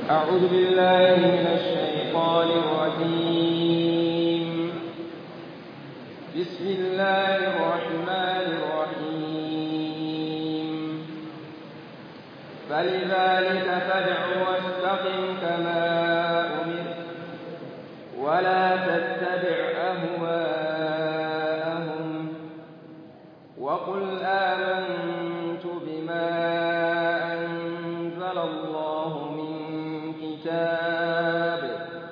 أعوذ بالله من الشيطان الرجيم بسم الله الرحمن الرحيم فلذلك فادع واستقم كما أمرت ولا تتبع أهواءهم وقل آمنت بما أنزل الله من كتاب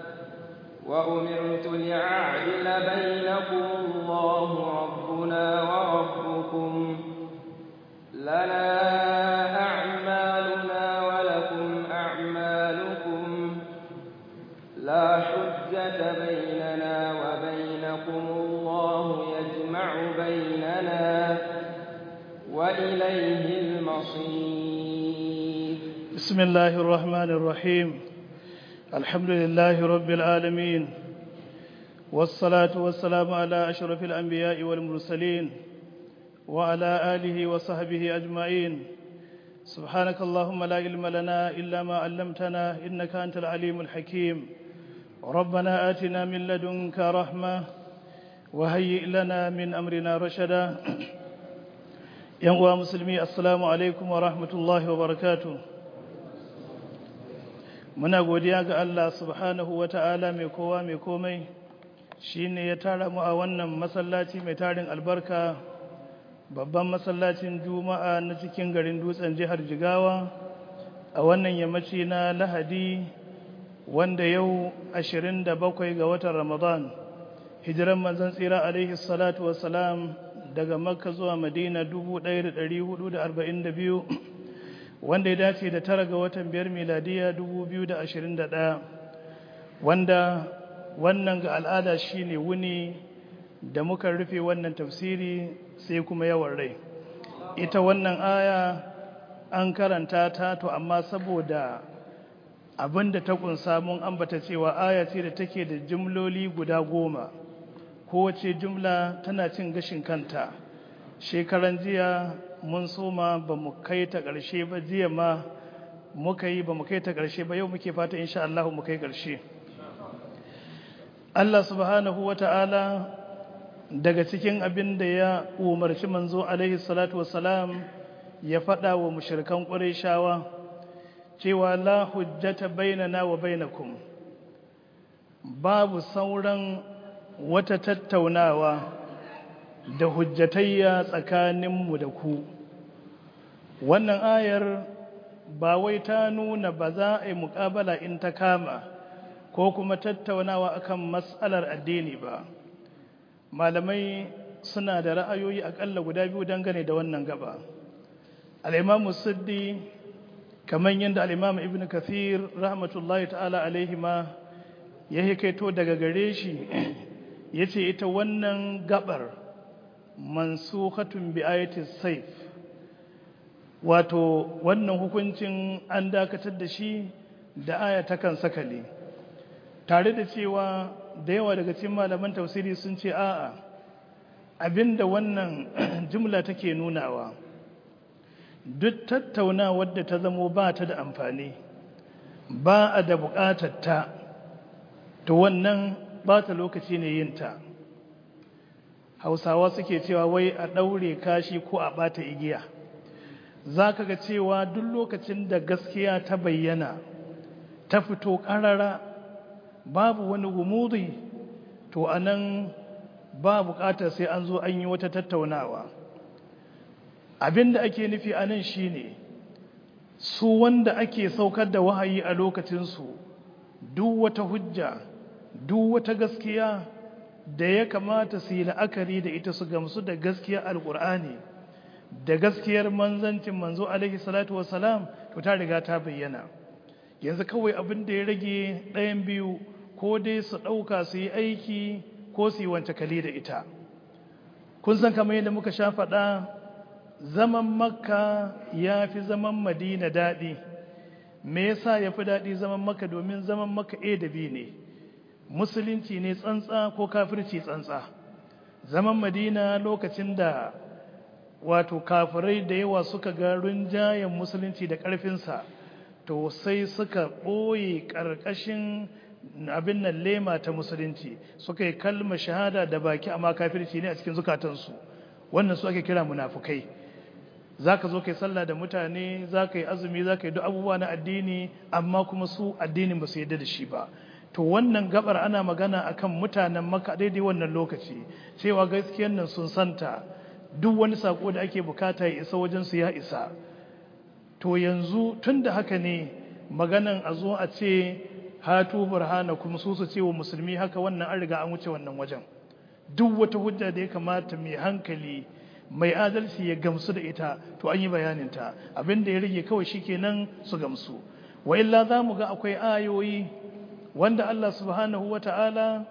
وأمرت لأعدل بينكم الله ربنا وربكم لنا أعمالنا ولكم أعمالكم لا حجة بيننا وبينكم الله يجمع بيننا وإليه المصير بسم الله الرحمن الرحيم الحمد لله رب العالمين والصلاة والسلام على أشرف الأنبياء والمرسلين وعلى آله وصحبه أجمعين سبحانك اللهم لا علم لنا إلا ما علمتنا إنك أنت العليم الحكيم ربنا آتنا من لدنك رحمة وهيئ لنا من أمرنا رشدا ينقوى مسلمي السلام عليكم ورحمة الله وبركاته muna godiya ga Allah subhanahu wa ta'ala mai kowa mai komai shi ne ya tara mu a wannan masallaci mai tarin albarka babban masallacin juma'a na cikin garin dutsen jihar jigawa a wannan yammaci na lahadi wanda yau 27 ga watan ramadan hijiran manzan tsira alaihi salatu wassalam daga makka zuwa madina 1442 wanda ya dace da tara ga watan biyar miladiya 2021 wanda wannan ga al'ada shine wuni da muka rufe wannan tafsiri sai kuma yawan rai ita wannan aya an karanta ta to amma saboda abinda ta kunsa mun ambata cewa aya ce da take da jumloli guda goma kowace jumla tana cin gashin kanta shekaran jiya mun soma ba mu kai ta ƙarshe ba jiya ma muka yi ba mu kai ta ƙarshe ba yau muke fata insha Allah mu kai ƙarshe Allah subhanahu wa ta'ala daga cikin abin da ya umarci manzo alaihi salatu wassalam ya faɗa wa mushrikan ƙurayshawa cewa la hujjata bainana wa bainakum babu sauran wata tattaunawa da hujjatayya tsakaninmu da ku wannan ayar ba wai ta nuna ba za a yi muƙabala in ta kama ko kuma tattaunawa akan matsalar addini ba malamai suna da ra'ayoyi aƙalla guda biyu dangane da wannan gaba al'imamu siddi kamar yadda al'imamu ibn kathir rahmatullahi ta'ala alaihi ma ya hikaito daga gare shi ya ce ita wannan gabar mansukhatun bi ayatis saif wato wannan hukuncin an dakatar da shi da aya ta kan sakale tare da cewa da yawa daga cikin malaman tafsiri sun ce a'a abinda wannan jumla take nunawa duk tattaunawar da ta zamo ba ta da amfani ba a da bukatar ta to wannan ba ta lokaci ne yin ta hausawa suke cewa wai a ɗaure kashi ko a ɓata igiya za ka ga cewa duk lokacin da gaskiya ta bayyana ta fito ƙarara babu wani gumudi to a nan ba buƙatar sai an zo an yi wata tattaunawa abin da ake nufi a nan shi ne su wanda ake saukar da wahayi a lokacinsu duk wata hujja duk wata gaskiya da ya kamata su yi la'akari da ita su gamsu da gaskiyar alkur'ani da gaskiyar manzancin manzo alaihi salatu wasalam to ta riga ta bayyana yanzu kawai abin da ya rage ɗayan biyu ko dai su ɗauka su yi aiki ko su yi wance kali da ita kun san kamar yadda muka sha faɗa zaman makka ya fi zaman madina daɗi me yasa ya fi daɗi zaman makka domin zaman makka a da b ne musulunci ne tsantsa ko kafirci tsantsa zaman madina lokacin da wato kafirai da yawa suka ga rinjayen musulunci da ƙarfinsa to sai suka ɓoye ƙarƙashin abin nan lema ta musulunci suka yi kalmar shahada da baki amma kafirci ne a cikin zukatansu wannan su ake kira munafukai za ka zo kai sallah da mutane za ka yi azumi za ka yi duk abubuwa na addini amma kuma su addinin ba su yadda da shi ba to wannan gabar ana magana akan mutanen maka daidai wannan lokaci cewa gaskiyar nan sun santa duk wani sako da ake bukata ya isa wajen su ya isa to yanzu tun da haka ne maganan a zo a ce hatu burhana kuma su su ce wa musulmi haka wannan an riga an wuce wannan wajen duk wata hujja da ya kamata mai hankali mai adalci ya gamsu da ita to an yi bayaninta abin da ya rage kawai shikenan su gamsu wa illa za mu ga akwai ayoyi wanda Allah subhanahu wa ta'ala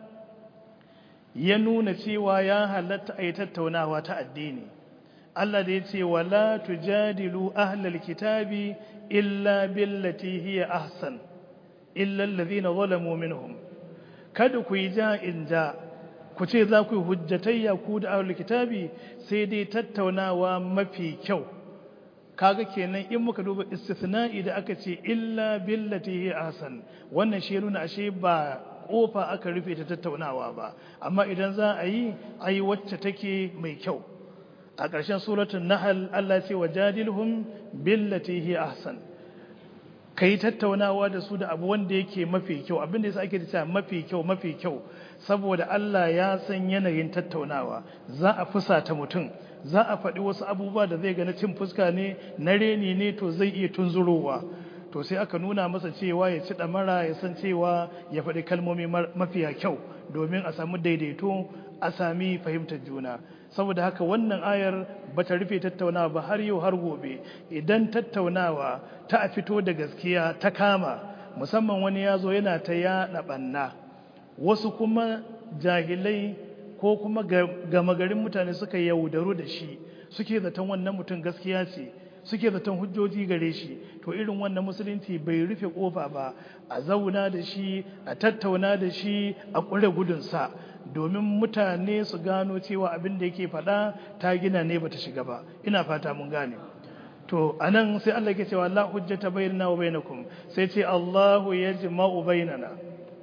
ya nuna cewa ya halatta a yi tattaunawa ta addini Allah da ya ce wala tujadilu ahlal kitabi illa billati hiya ahsan illa allazina zalamu minhum kada ku yi ja'in ja ku ce za ku yi hujjatayya ku da ahlul kitabi sai dai tattaunawa mafi kyau kaga kenan in muka duba istithna'i da aka ce illa billati hi ahsan wannan shi nuna ashe ba kofa aka rufe ta tattaunawa ba amma idan za a yi ayi wacce take mai kyau a ƙarshen suratul nahl Allah ce wajadilhum billati hi ahsan kai tattaunawa da su da abu wanda yake mafi kyau abinda yasa ake cewa mafi kyau mafi kyau saboda Allah ya san yanayin tattaunawa za a fusata mutum za a faɗi wasu abubuwa da zai gani cin fuska ne na reni ne to zai iya tunzurowa to sai aka nuna masa cewa ya ci ɗamara ya san cewa ya faɗi kalmomi mafiya kyau domin a samu daidaito a sami fahimtar juna saboda haka wannan ayar ba ta rufe tattaunawa ba har yau har gobe idan tattaunawa ta a fito da gaskiya ta kama musamman wani ya zo yana ta yaɗa ɓanna wasu kuma jahilai ko kuma gama garin mutane suka yaudaru da shi suke zaton wannan mutum gaskiya ce suke zaton hujjoji gare shi to irin wannan musulunci bai rufe kofa ba a zauna da shi a tattauna da shi a ƙure gudunsa domin mutane su gano cewa abin da yake faɗa ta gina ne bata shiga ba ina fata mun gane to anan sai Allah ke cewa la hujjata bainana wa bainakum sai ce Allahu yajma'u bainana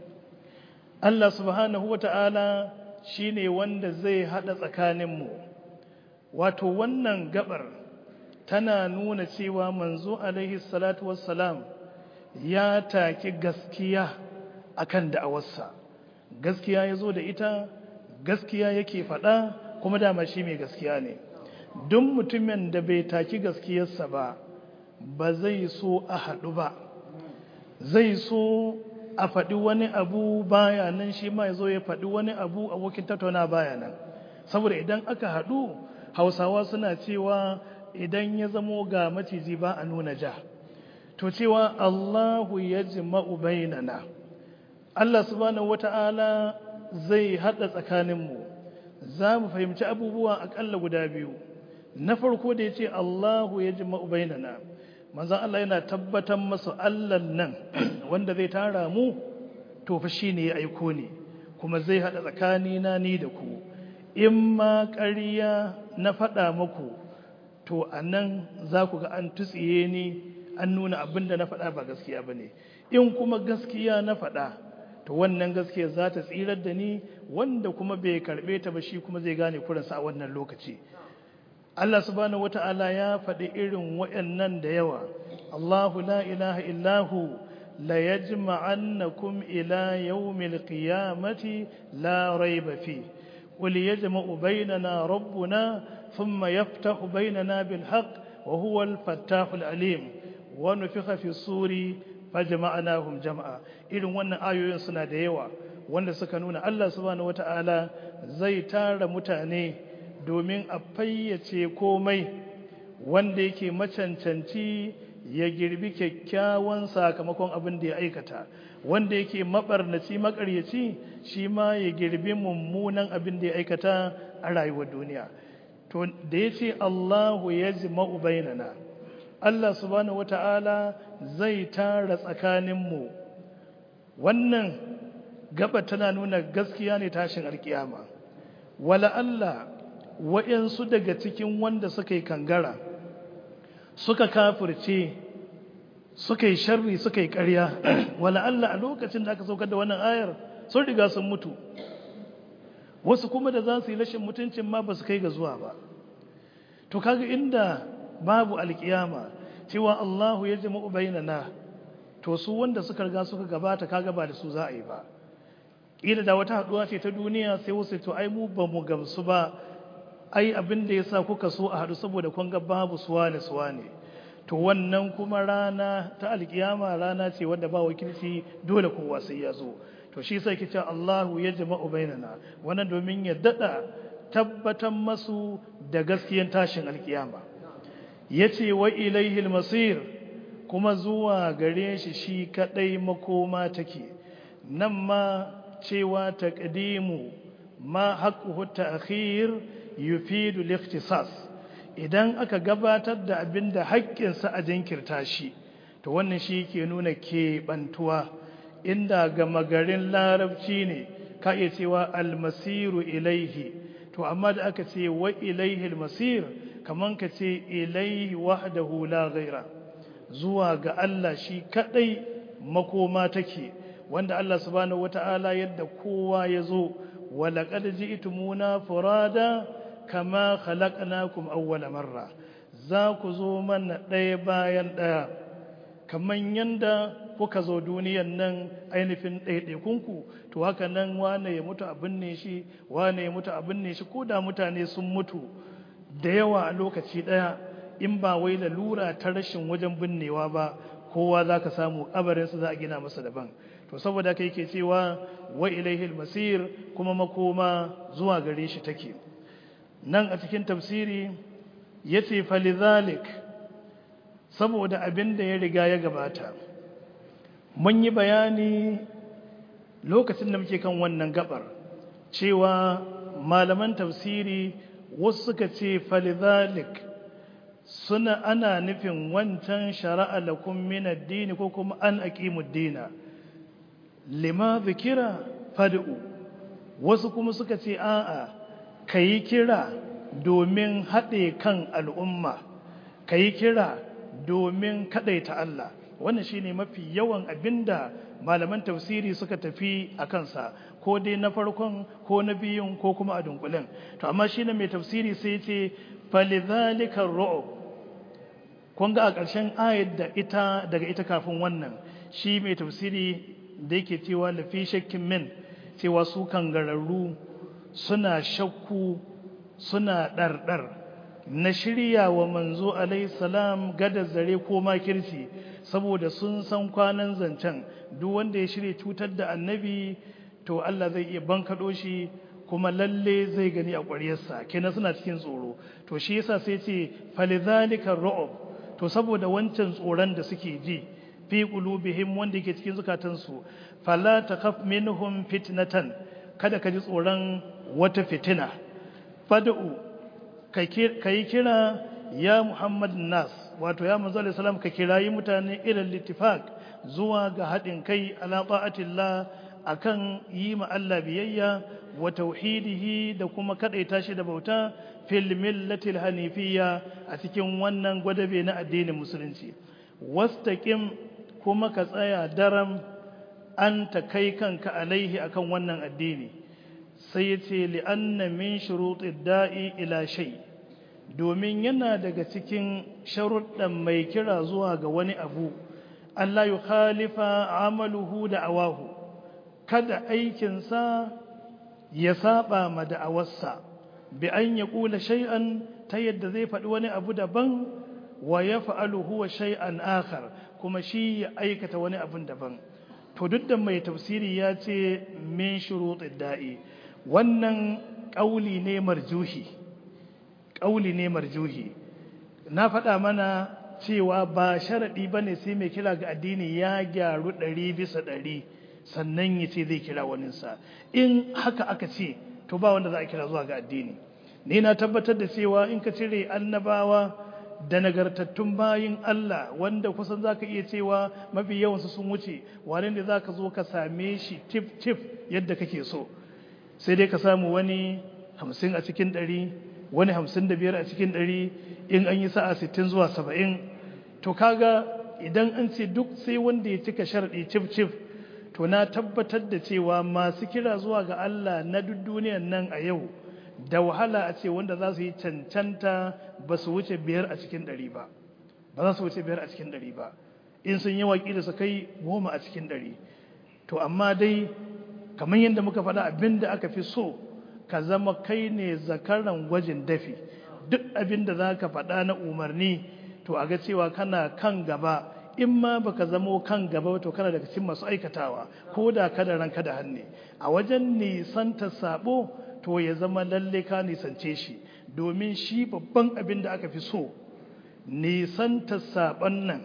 Allah subhanahu wata'ala shine wanda zai hada tsakaninmu wato wannan gabar tana nuna cewa manzo alaihi salatu wassalam ya taki gaskiya akan da'awarsa gaskiya ya zo da ita gaskiya yake faɗa kuma dama shi mai gaskiya ne duk mutumin da bai taki gaskiyarsa ba ba zai so a haɗu ba zai so a faɗi wani abu baya nan shi ma ya zo ya faɗi wani abu abokin tattauna baya nan saboda idan aka haɗu hausawa suna cewa idan ya zamo ga maciji ba a nuna ja to cewa Allahu ya jima'u bainana Allah subhanahu wata'ala zai haɗa tsakaninmu za mu fahimci abubuwa aƙalla guda biyu na farko da ya ce Allahu ya jima'u bainana manzan Allah yana tabbatar masa Allah nan wanda zai tara mu to fa shi ne ya aiko ne kuma zai haɗa tsakanina ni da ku in ma ƙarya na faɗa muku to a nan za ku ga an tutsiye ni an nuna abin da na faɗa ba gaskiya ba ne in kuma gaskiya na faɗa to wannan gaskiya za ta tsirar da ni wanda kuma bai karɓe ta ba shi kuma zai gane kuransa a wannan lokaci Allah subhanahu wata'ala ya faɗi irin waɗannan da yawa Allahu la ilaha illahu la yajma'annakum ila yawmil qiyamati la rayba fi qul yajma'u bainana rabbuna thumma yaftahu bainana bil haqq wa huwa al fattahul alim wa nufikha fi suri fajma'nahum jam'a irin wannan ayoyin suna da yawa wanda suka nuna Allah subhanahu wata'ala zai tara mutane domin a fayyace komai wanda yake macancanci ya girbi kyakkyawan sakamakon abin da ya aikata wanda yake mabarnaci makaryaci shi ma ya girbi mummunan abin da ya aikata a rayuwar duniya to da ya ce Allahu ya jima'u bainana Allah subhanahu wata'ala zai tara tsakaninmu wannan gaba tana nuna gaskiya ne tashin alkiyama wala Allah wa'yansu daga cikin wanda suka yi kangara suka kafirce suka yi sharri suka yi ƙarya wala Allah a lokacin da aka saukar da wannan ayar sun riga sun mutu wasu kuma da za su yi rashin mutuncin ma ba su kai ga zuwa ba to kaga inda babu alkiyama cewa Allahu ya jama'u bainana to su wanda suka riga suka gabata kaga ba da su za a yi ba kila da wata haduwa ce ta duniya sai wasu to ai mu ba mu gamsu ba ai abin da yasa kuka so a hadu saboda kun ga babu suwane suwane to wannan kuma rana ta alkiyama rana ce wanda ba wakilci dole kowa sai ya zo to shi sai kice Allahu ya jama'u bainana wannan domin ya dada tabbatan masu da gaskiyan tashin alkiyama yace wa ilaihi almasir kuma zuwa gare shi shi kadai makoma take nan ma cewa taqdimu ma haqquhu ta'khir yufidu al-ikhtisas idan aka gabatar da abinda haƙƙinsa a jinkirta shi to wannan shi ke nuna keɓantuwa inda ga magarin larabci ne ka iya cewa almasiru ilaihi to amma da aka ce wa ilaihi almasir kaman ka ce ilaihi wahdahu la ghaira zuwa ga Allah shi kadai makoma take wanda Allah subhanahu wata'ala yadda kowa ya zo walaqad ji'tumuna furada kama khalaqnakum awwala marra za ku zo mana ɗaya bayan ɗaya kaman yanda kuka zo duniyan nan ainihin ɗaiɗaikunku to haka nan wane ya mutu abin ne shi wane ya mutu abin ne shi ko da mutane sun mutu da yawa a lokaci ɗaya in ba wai lura ta rashin wajen binnewa ba kowa za ka samu ƙabarinsa za a gina masa daban to saboda kai ke cewa wa ilaihil masir kuma makoma zuwa gare shi take nan a cikin tafsiri ya ce falizalik saboda abin da ya riga ya gabata mun yi bayani lokacin da muke kan wannan gabar cewa malaman tafsiri wasu suka ce falizalik suna ana nufin wancan shara'a lakum min ad-din ko kuma an aqimu ad-dina lima zikira fad'u wasu kuma suka ce a'a kai kira domin haɗe kan al'umma kai kira domin kadaita Allah wannan shine mafi yawan abinda malaman tafsiri suka tafi a kansa ko dai na farkon ko na biyun ko kuma a dunkulen to amma shine mai tafsiri sai ce falidhalika ru'ub kun ga a ƙarshen ayat da ita daga ita kafin wannan shi mai tafsiri da yake cewa lafi shakkin min cewa su kangararru suna shakku suna ɗarɗar na shirya wa manzo salam gada zare ko makirci saboda sun san kwanan zancen duk wanda ya shirya cutar da annabi to Allah zai iya bankaɗo shi kuma lalle zai gani a ƙwaryarsa kenan suna cikin tsoro to shi yasa sai ce falizalika ru'ub to saboda wancan tsoron da suke ji fi qulubihim wanda yake cikin zukatansu fala takhaf minhum fitnatan kada ka ji tsoron wata fitina fad'u kai kira ya Muhammad nas wato ya manzo alaihi salam ka kirayi mutane ila littifaq zuwa ga hadin kai ala ta'atillah akan yi ma Allah biyayya wa tauhidihi da kuma kadaita shi da bauta fil millatil hanifiyya a cikin wannan gwadabe na addinin musulunci wastaqim kuma ka tsaya daram an ta kai kanka alaihi akan wannan addini sai yace li anna min shurutid da'i ila shay domin yana daga cikin sharuɗan mai kira zuwa ga wani abu Allah ya khalifa amaluhu da awahu kada aikinsa ya saba ma da'awarsa bi an ya kula shay'an ta yadda zai faɗi wani abu daban wa ya fa'alu huwa shay'an akhar kuma shi ya aikata wani abun daban to duk da mai tafsiri ya ce min shuruɗin da'i wannan ƙauli ne marjuhi ƙauli ne marjuhi na faɗa mana cewa ba sharaɗi ba ne sai mai kira ga addini ya gyaru ɗari bisa ɗari sannan ya ce zai kira waninsa in haka aka ce to ba wanda za a kira zuwa ga addini ni na tabbatar da cewa in ka cire annabawa da nagartattun bayin Allah wanda kusan za ka iya cewa mafi yawansu sun wuce wane ne za ka zo ka same shi tif tif yadda kake so sai dai ka samu wani hamsin a cikin ɗari wani hamsin da biyar a cikin ɗari in an yi sa'a sittin zuwa saba'in to kaga idan an ce duk sai wanda ya cika sharɗi cif cif to na tabbatar da cewa masu kira zuwa ga Allah na duk duniyan nan a yau da wahala a ce wanda za su yi cancanta ba su wuce biyar a cikin ɗari ba ba za su wuce biyar a cikin ɗari ba in sun yi waƙi da su kai goma a cikin ɗari to amma dai kamar yadda muka faɗa abin da aka fi so ka zama kai ne zakaran gwajin dafi duk abin da za ka faɗa na umarni to a ga cewa kana kan gaba in ma baka zamo kan gaba to kana daga cikin masu aikatawa ko da kada ranka da hannu a wajen nisanta sabo to ya zama lalle ka nisance shi domin shi babban abin da aka fi so nisanta sabon nan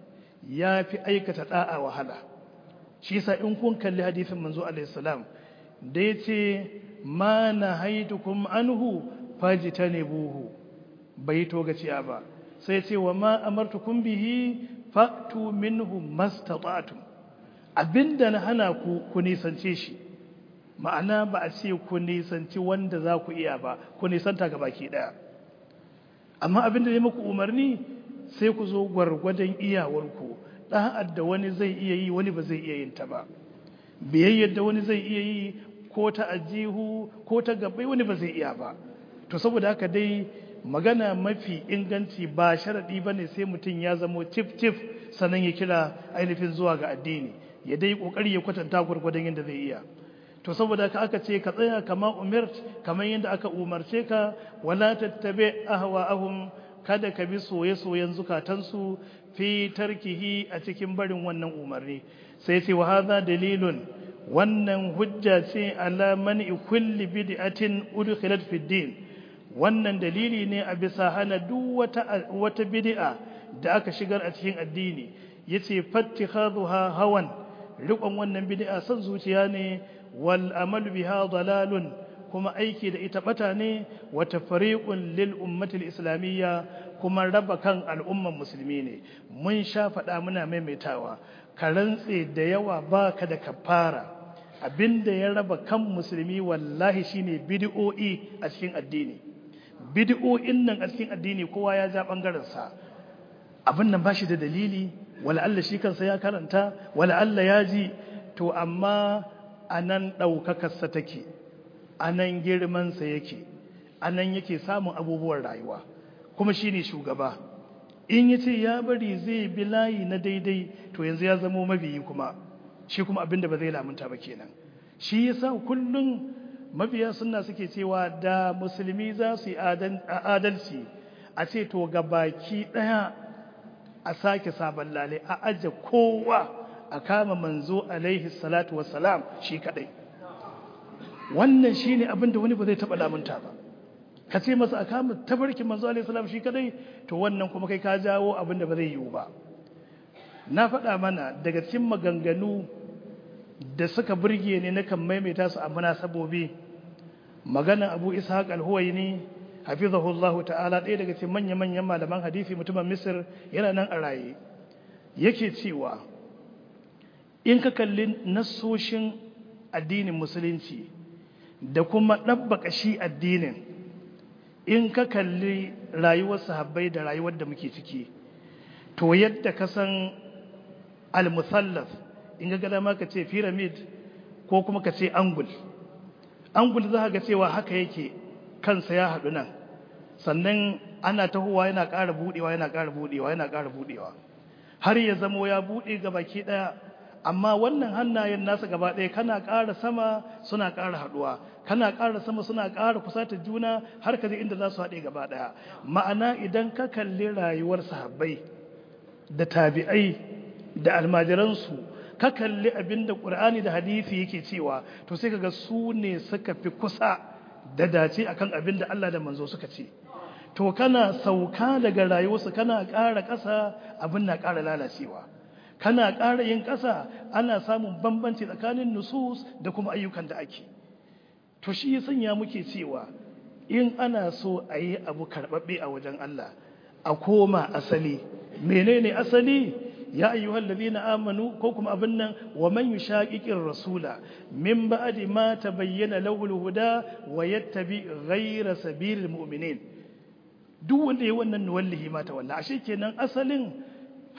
ya fi aikata da'a wahala shi yasa in kun kalli hadisin manzo alaihi salam da yace ma nahaitukum anhu fajtanibuhu bai to gaciya ba sai ce wa ma amartukum bihi fa'tu minhu mastata'tum abinda na hana ku ku nisance shi ma'ana ba a ce ku nisanci wanda za ku iya ba ku nisanta ga baki daya amma abinda ne muku umarni sai ku zo gwargwadon iyawarku ɗa'ad da wani zai iya yi wani ba zai iya yin ta ba biyayyar da wani zai iya yi ko ta ajihu ko ta gabai wani ba zai iya ba to saboda haka dai magana mafi inganci ba sharaɗi ba ne sai mutum ya zamo tif-tif sannan ya kira ainihin zuwa ga addini ya dai ƙoƙari ya kwatanta gwargwadon yadda zai iya to saboda haka aka ce ka tsaya kama umirt kamar yadda aka umarce ka wala tattabe ahwa'ahum kada ka bi soye-soyen zukatansu fi tarkihi a cikin barin wannan umarni sai ce wa hadha dalilun wannan hujja ce ala man'i kulli bid'atin udkhilat fi din wannan dalili ne a bisa hana duk wata wata bid'a da aka shigar a cikin addini yace fattikhadha hawan riƙon wannan bid'a san zuciya ne wal amalu biha dalalun kuma aiki da ita bata ne wa tafriqun lil ummati islamiyya kuma raba kan al'umman musulmi ne mun sha faɗa muna maimaitawa ka rantse da yawa baka da kafara abinda ya raba kan musulmi wallahi shine bid'o'i a cikin addini bid'o'in nan a cikin addini kowa ya ja bangaren sa abin nan bashi da dalili wala Allah shi kansa ya karanta wala Allah ya ji to amma anan ɗaukakarsa take anan girmansa yake anan yake samun abubuwan rayuwa kuma shi ne shugaba in ya ce ya bari zai bi layi na daidai to yanzu ya zamo mabiyi kuma shi kuma abinda ba zai lamunta ba kenan shi yasa kullum mabiya suna suke cewa da musulmi za su yi adalci a ce to ga baki ɗaya a sake sabon lale a aje kowa a kama manzo alaihi salatu wassalam shi kadai wannan shine abin da wani ba zai taba lamunta ba ka ce masa a kama tabarkin manzo alaihi salam shi kadai to wannan kuma kai ka jawo abin da ba zai yiwu ba na faɗa mana daga cikin maganganu da suka burge ne na kan maimaita su a munasabobi maganan abu ishaq al-huwaini hafizahullahu ta'ala ɗaya daga cikin manya-manyan malaman hadisi mutumin misir yana nan a raye yake cewa in ka kalli nasoshin addinin musulunci da kuma ɗabbaka shi addinin in ka kalli rayuwar sahabbai da rayuwar da muke ciki to yadda ka san al-musallaf in ga gada ma ka ce pyramid ko kuma ka ce angul angul za ga cewa haka yake kansa ya haɗu nan sannan ana tahowa yana ƙara buɗewa yana ƙara buɗewa yana ƙara buɗewa har ya zamo ya buɗe ga baki ɗaya amma wannan hannayen nasa gaba ɗaya kana ƙara sama suna ƙara haɗuwa kana ƙara sama suna ƙara kusata juna har ka je inda za su haɗe gaba ɗaya ma'ana idan ka kalli rayuwar sahabbai da tabi'ai da almajiransu ka kalli abin da ƙur'ani da hadisi yake cewa to sai kaga su ne suka fi kusa da dace akan abin da Allah da manzo suka ce to kana sauka daga rayuwarsu kana ƙara ƙasa abin na ƙara lalacewa kana ƙara yin ƙasa ana samun bambanci tsakanin nusus da kuma ayyukan da ake to shi sanya muke cewa in ana so a yi abu karɓaɓɓe a wajen Allah a koma asali menene asali ya ayyuhal ladina amanu ko kuma abin nan wa man yushaqiqir rasula min ba'di ma tabayyana lahu al-huda wa yattabi ghayra sabilil mu'minin duk wanda yayi wannan nuwallahi ma ta wallahi ashe kenan asalin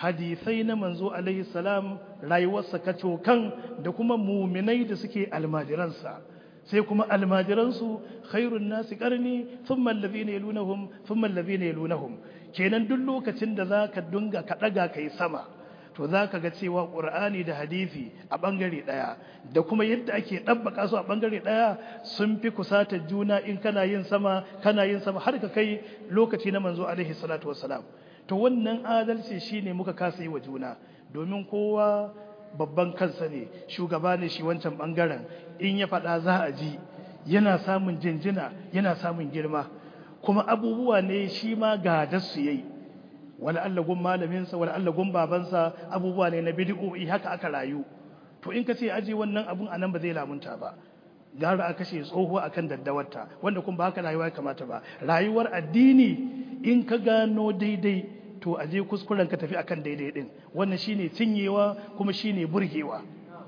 hadisai na manzo alaihi salam rayuwarsa kacokan da kuma muminai da suke almajiransa sai kuma almajiransu khairun nasi karni thumma allazina yalunahum thumma allazina yalunahum kenan duk lokacin da zaka dunga ka daga kai sama to zaka ga cewa qur'ani da hadisi a bangare daya da kuma yadda ake dabbaka su a bangare daya sun fi kusata juna in kana yin sama kana yin sama har ka kai lokaci na manzo alaihi salatu wassalam to wannan adalci shine muka kasa yi wa juna domin kowa babban kansa ne shugaba ne shi wancan bangaren in ya faɗa za a ji yana samun jinjina yana samun girma kuma abubuwa ne shi ma ga su yayi wani allagun malaminsa wani allagun babansa abubuwa ne na bidi'o'i haka aka rayu to in ka ce aji wannan abun anan ba zai lamunta ba gara a kashe tsoho akan daddawarta wanda kuma ba haka rayuwa ya kamata ba rayuwar addini in ka gano daidai to a je kuskuren ka tafi akan daidai din wannan shine cinyewa kuma shine burgewa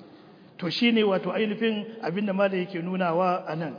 to shine wato ainihin abinda malai yake nunawa anan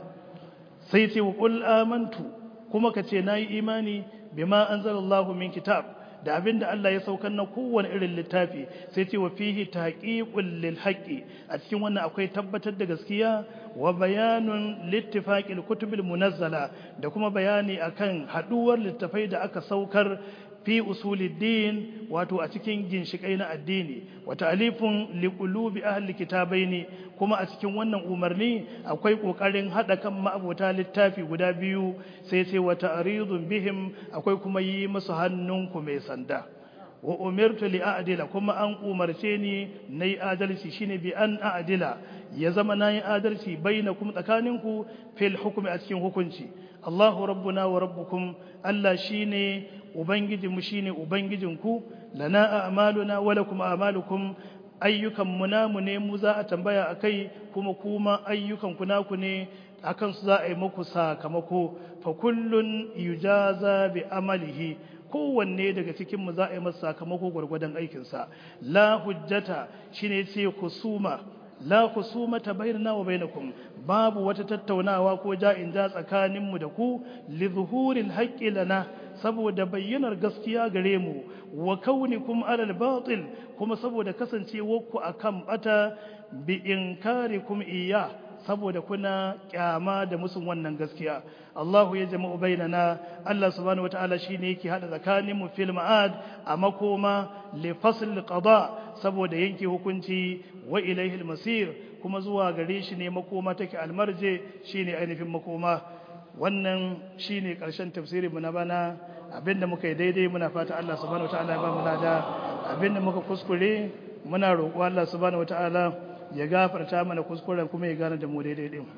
sai ce wa qul amantu kuma ka ce nayi imani bima anzalallahu min kitab da abinda Allah ya saukar na kowane irin littafi sai ce wa fihi taqiqul lil haqqi a cikin wannan akwai tabbatar da gaskiya wa bayanun littifaqil kutubil munazzala da kuma bayani akan haduwar littafai da aka saukar fi usuluddin wato a cikin ginshikai na addini wa ta'alifun liqulubi ahli kitabaini kuma a cikin wannan umarni akwai kokarin hada kan ma'abota littafi guda biyu sai sai wa ta'ridun bihim akwai kuma yi musu hannunku mai sanda wa umirtu li a'dila kuma an umarce ni nayi adalci shine bi an a'dila ya zama nayi adalci bainakum tsakaninku fil hukmi a cikin hukunci Allahu rabbuna wa rabbukum Allah shine ubangijinmu shine ubangijinku lana a'maluna wa lakum a'malukum ayyukan mu namu ne mu za a tambaya akai kuma kuma ayyukan ku naku ne akan su za a yi muku sakamako fa kullun yujaza bi amalihi kowanne daga cikin mu za a yi masa sakamako gwargwadon aikinsa la hujjata shine ce kusuma la kusumata bainana wa bainakum babu wata tattaunawa ko ja'in ja tsakaninmu da ku li zuhuril haqqi lana saboda bayyanar gaskiya gare mu wa kaunikum alal batil kuma saboda kasancewarku akan bata bi inkarikum iya saboda kuna kyama da musun wannan gaskiya Allahu ya jama'u bainana Allah subhanahu wataala shine yake hada tsakanin mu fil ma'ad a makoma li fasl qada saboda yanke hukunci wa ilayhi masir kuma zuwa gare shi ne makoma take almarje shine ainihin makoma wannan shine karshen tafsirin mu na bana abinda muka yi daidai muna fata Allah subhanahu wataala ya ba mu lada abinda muka kuskure muna roƙo Allah subhanahu wataala ya gafarta mana kuskuren kuma ya gane da mu daidai din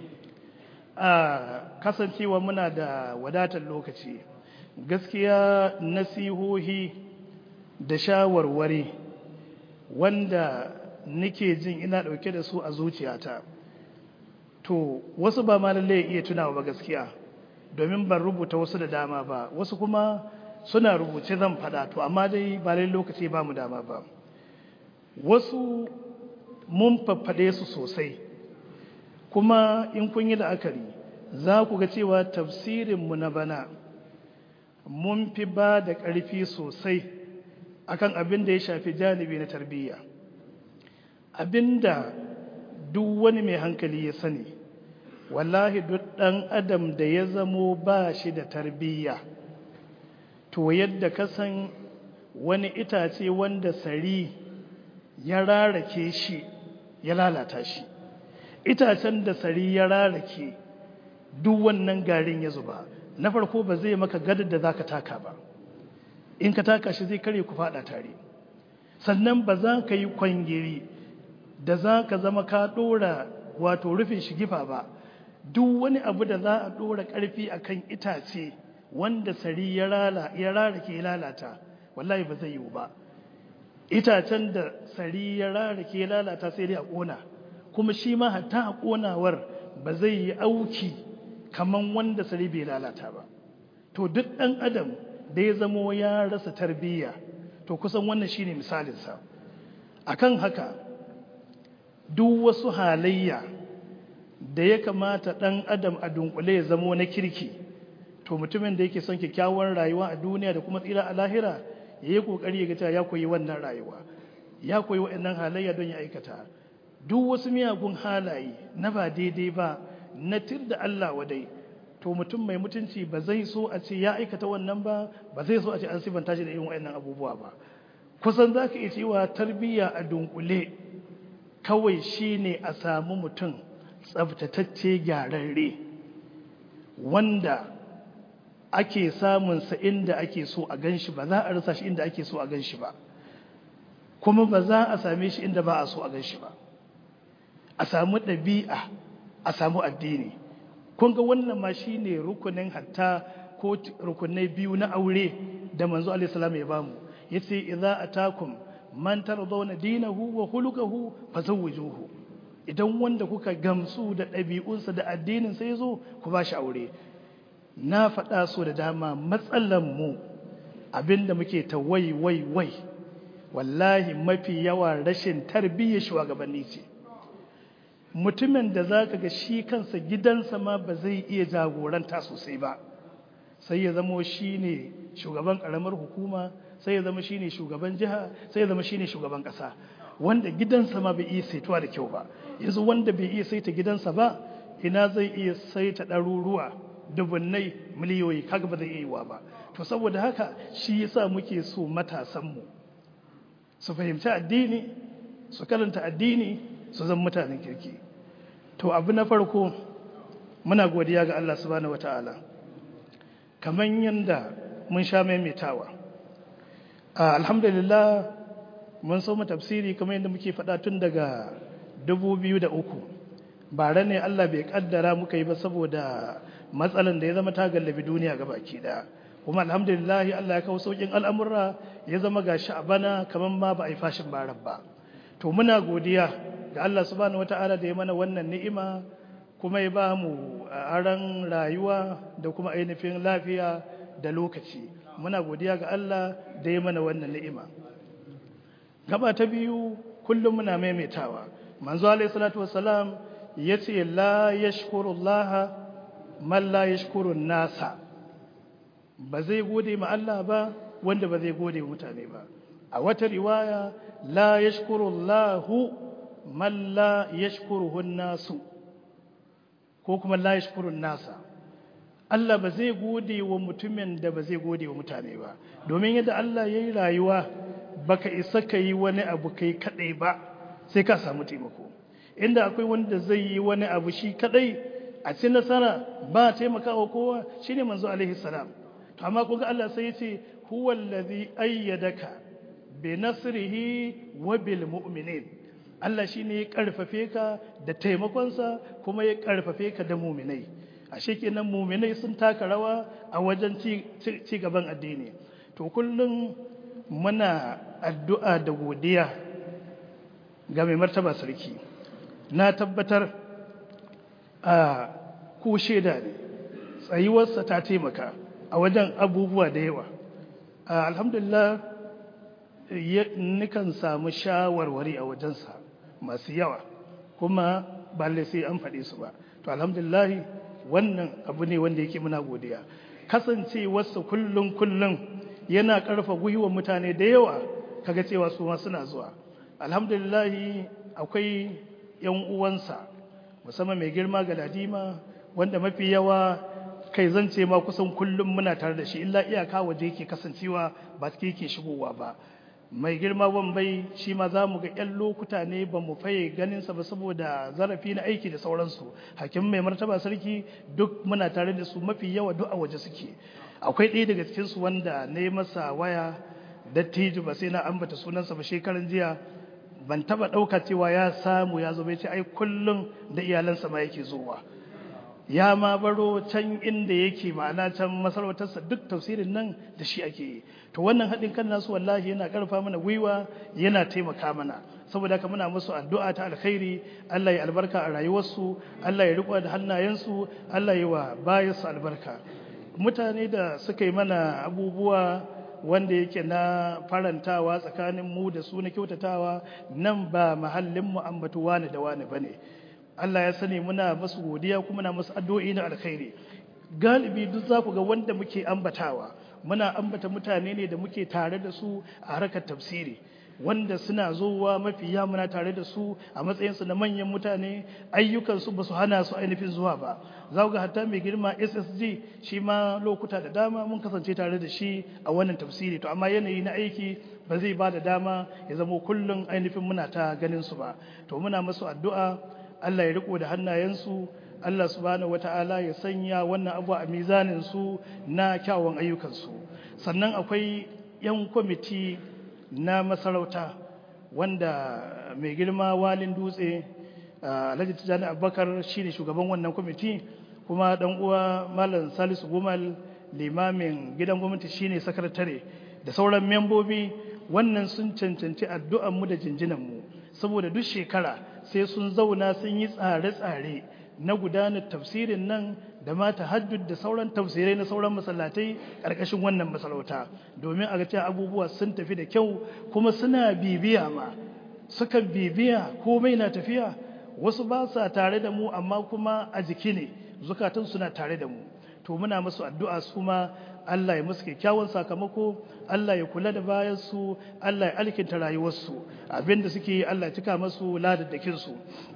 a kasancewa muna da wadatar lokaci gaskiya nasihohi da shawarwari wanda nake jin ina dauke da su a zuciyata to wasu ba ma lalle iya tunawa ba gaskiya domin ban rubuta wasu da dama ba wasu kuma suna rubuce zan fada to amma dai ba lalle lokaci ba mu dama ba wasu mun faffade su sosai kuma in kun yi la'akari za ku ga cewa tafsirinmu na bana mun fi ba da ƙarfi sosai akan abin da ya shafi janibi na tarbiyya abinda duk wani mai hankali ya sani wallahi duk ɗan adam da ya zamo ba shi da tarbiyya to yadda ka san wani itace wanda sari ya rarake shi ya lalata shi itacen da sari ya rarake duk wannan garin ya zuba na farko ba zai maka gadar da za ka taka ba in ka taka shi zai kare ku fada tare sannan ba za ka yi kwangiri da za ka zama ka dora wato rufin shigifa ba duk wani abu da za a dora karfi akan itace wanda sari ya rarake ya lalata wallahi ba zai yiwu ba itacen da sari ya rarake ya lalata sai dai a kona kuma shi ma hatta a konawar ba zai yi auki kaman wanda sari bai lalata ba to duk ɗan adam da ya zamo ya rasa tarbiyya to kusan wannan shine misalinsa akan haka duk wasu halayya da ya kamata ɗan adam a dunkule ya zamo na kirki to mutumin da yake son kyakkyawar rayuwa a duniya da kuma tsira a lahira ya yi ƙoƙari ya ga ya koyi wannan rayuwa ya koyi waɗannan halayya don ya aikata duk wasu miyagun halaye na ba daidai ba na tir da Allah wadai to mutum mai mutunci ba zai so a ce ya aikata wannan ba ba zai so a ce an sifanta shi da irin waɗannan abubuwa ba kusan za ka iya cewa tarbiyya a dunkule kawai shine a samu mutum tsabtatacce gyararre wanda ake samunsa inda ake so a gan shi ba za a rasa shi inda ake so a gan shi ba kuma ba za a same shi inda ba a so a gan shi ba a samu ɗabi'a a samu addini kun ga wannan ma shi ne rukunin hatta ko rukunai biyu na aure da manzo alaihissalam ya bamu ya ce idza atakum man tardawna dinahu wa khuluquhu fazawwijuhu idan wanda kuka gamsu da ɗabi'unsa da addinin sai zo ku ba shi aure na faɗa so da dama matsalan mu abinda muke ta wai wai wai wallahi mafi yawa rashin tarbiyyar shugabanni ce mutumin da za ka ga shi kansa gidansa ma ba zai iya jagoranta sosai ba sai ya zama shi ne shugaban ƙaramar hukuma sai ya zama shi ne shugaban jiha sai ya zama shi ne shugaban ƙasa wanda gidansa ma bai iya saituwa da kyau ba yanzu wanda bai iya saita gidansa ba ina zai iya saita ɗaruruwa dubunnai miliyoyi kaga ba zai iya yiwa ba to saboda haka shi yasa muke so matasanmu su fahimci addini su karanta addini su zan mutanen kirki to abu na farko muna godiya ga Allah subhanahu wataala kamar yadda mun sha maimaitawa alhamdulillah mun so mu tafsiri kamar yadda muke faɗa tun daga 2003 bare ne Allah bai kaddara muka yi ba saboda matsalan da ya zama ta gallabi duniya gabaki daya kuma alhamdulillah Allah ya kawo saukin al'amura ya zama gashi a bana kamar ma ba a yi fashin barar ba to muna godiya ga Allah subhanahu wata'ala da ya mana wannan ni'ima kuma ya ba mu aran rayuwa da kuma ainihin lafiya da lokaci muna godiya ga Allah da ya mana wannan ni'ima gaba ta biyu kullum muna maimaitawa manzo alayhi salatu wassalam yace la yashkurullaha man la yashkurun nasa ba zai gode ma Allah ba wanda ba zai gode mutane ba a wata riwaya la yashkurullahu man la yashkuruhun nasu ko kuma la yashkurun nasa Allah ba zai gode wa mutumin da ba zai gode wa mutane ba domin yadda Allah ya yi rayuwa baka isa ka yi wani abu kai kadai ba sai ka samu taimako inda akwai wanda zai yi wani abu shi kadai a ci nasara ba taimakawa kowa shine manzo alaihi salam to amma kuga Allah sai ya ce huwa allazi ayyadaka bi nasrihi wa bil mu'minin Allah shine ya karfafe ka da taimakonsa kuma ya karfafe ka da mu'minai ashe kenan mu'minai sun taka rawa a wajen ci gaban addini to kullum muna addu'a da godiya ga mai martaba sarki na tabbatar a ko shaida ne tsayuwarsa ta taimaka a wajen abubuwa da yawa alhamdulillah nikan samu shawarwari a wajensa masu yawa kuma ba sai an faɗi su ba to alhamdulillah wannan abu ne wanda yake muna godiya kasancewarsa kullum kullum yana ƙarfa gwiwar mutane da yawa kaga cewa su ma suna zuwa alhamdulillah akwai yan uwansa musamman mai girma ga ladima wanda mafi yawa kai zan ce ma kusan kullum muna tare da shi illa iyaka waje yake kasancewa ba take yake shigowa ba mai girma wambai shi ma za mu ga 'yan lokuta ne ba mu faye ganinsa ba saboda zarafi na aiki da sauransu hakim mai martaba sarki duk muna tare da su mafi yawa duk a waje suke akwai ɗaya daga cikinsu wanda na yi masa waya dattijo ba sai na ambata sunansa ba shekaran jiya ban taba ɗauka cewa ya samu ya zo bai ce ai kullum da iyalansa ma yake zuwa ya ma baro can inda yake ma'ana can masarautarsa duk tafsirin nan da shi ake yi to wannan haɗin kan nasu wallahi yana ƙarfa mana gwiwa yana taimaka mana saboda haka muna musu addu'a ta alkhairi Allah ya albarka a rayuwarsu Allah ya riƙo da hannayensu Allah ya wa bayansu albarka mutane da suka yi mana abubuwa wanda yake na farantawa tsakanin mu da su na kyautatawa nan ba mahallin mu ambatu wani da wani bane Allah ya sani muna masu godiya kuma muna masu addu'o'i na alkhairi galibi duk za ku ga wanda muke ambatawa muna ambata mutane ne da muke tare da su a harkar tafsiri wanda suna zowa mafi muna tare da su a matsayinsu na manyan mutane ayyukansu ba su hana su ainihin zuwa ba za ga hatta mai girma ssg shi ma lokuta da dama mun kasance tare da shi a wannan tafsiri to amma yanayi na aiki ba zai ba da dama ya zamo kullum ainihin muna ta ganin su ba to muna masu addu'a allah ya riko da hannayensu allah subhanahu wata'ala ya sanya wannan abu a mizanin su na kyawun ayyukansu sannan akwai yan kwamiti na masarauta wanda mai girma walin dutse alhaji tijjani abubakar shine shugaban wannan kwamiti kuma dan uwa malam salisu gumal limamin gidan gwamnati shine sakatare da sauran membobi wannan sun cancanci addu'an mu da jinjinan mu saboda duk shekara sai sun zauna sun yi tsare-tsare na gudanar tafsirin nan da ma tahajjud da sauran tafsirai na sauran masallatai ƙarƙashin wannan masarauta domin a ga cewa abubuwa sun tafi da kyau kuma suna bibiya ma sukan bibiya komai na tafiya wasu ba sa tare da mu amma kuma a jiki ne zukatan suna tare da mu to muna musu addu'a su ma Allah ya musu kyakkyawan sakamako Allah ya kula da bayan su Allah ya alkinta rayuwarsu abinda suke yi Allah ya cika masu ladaddakin su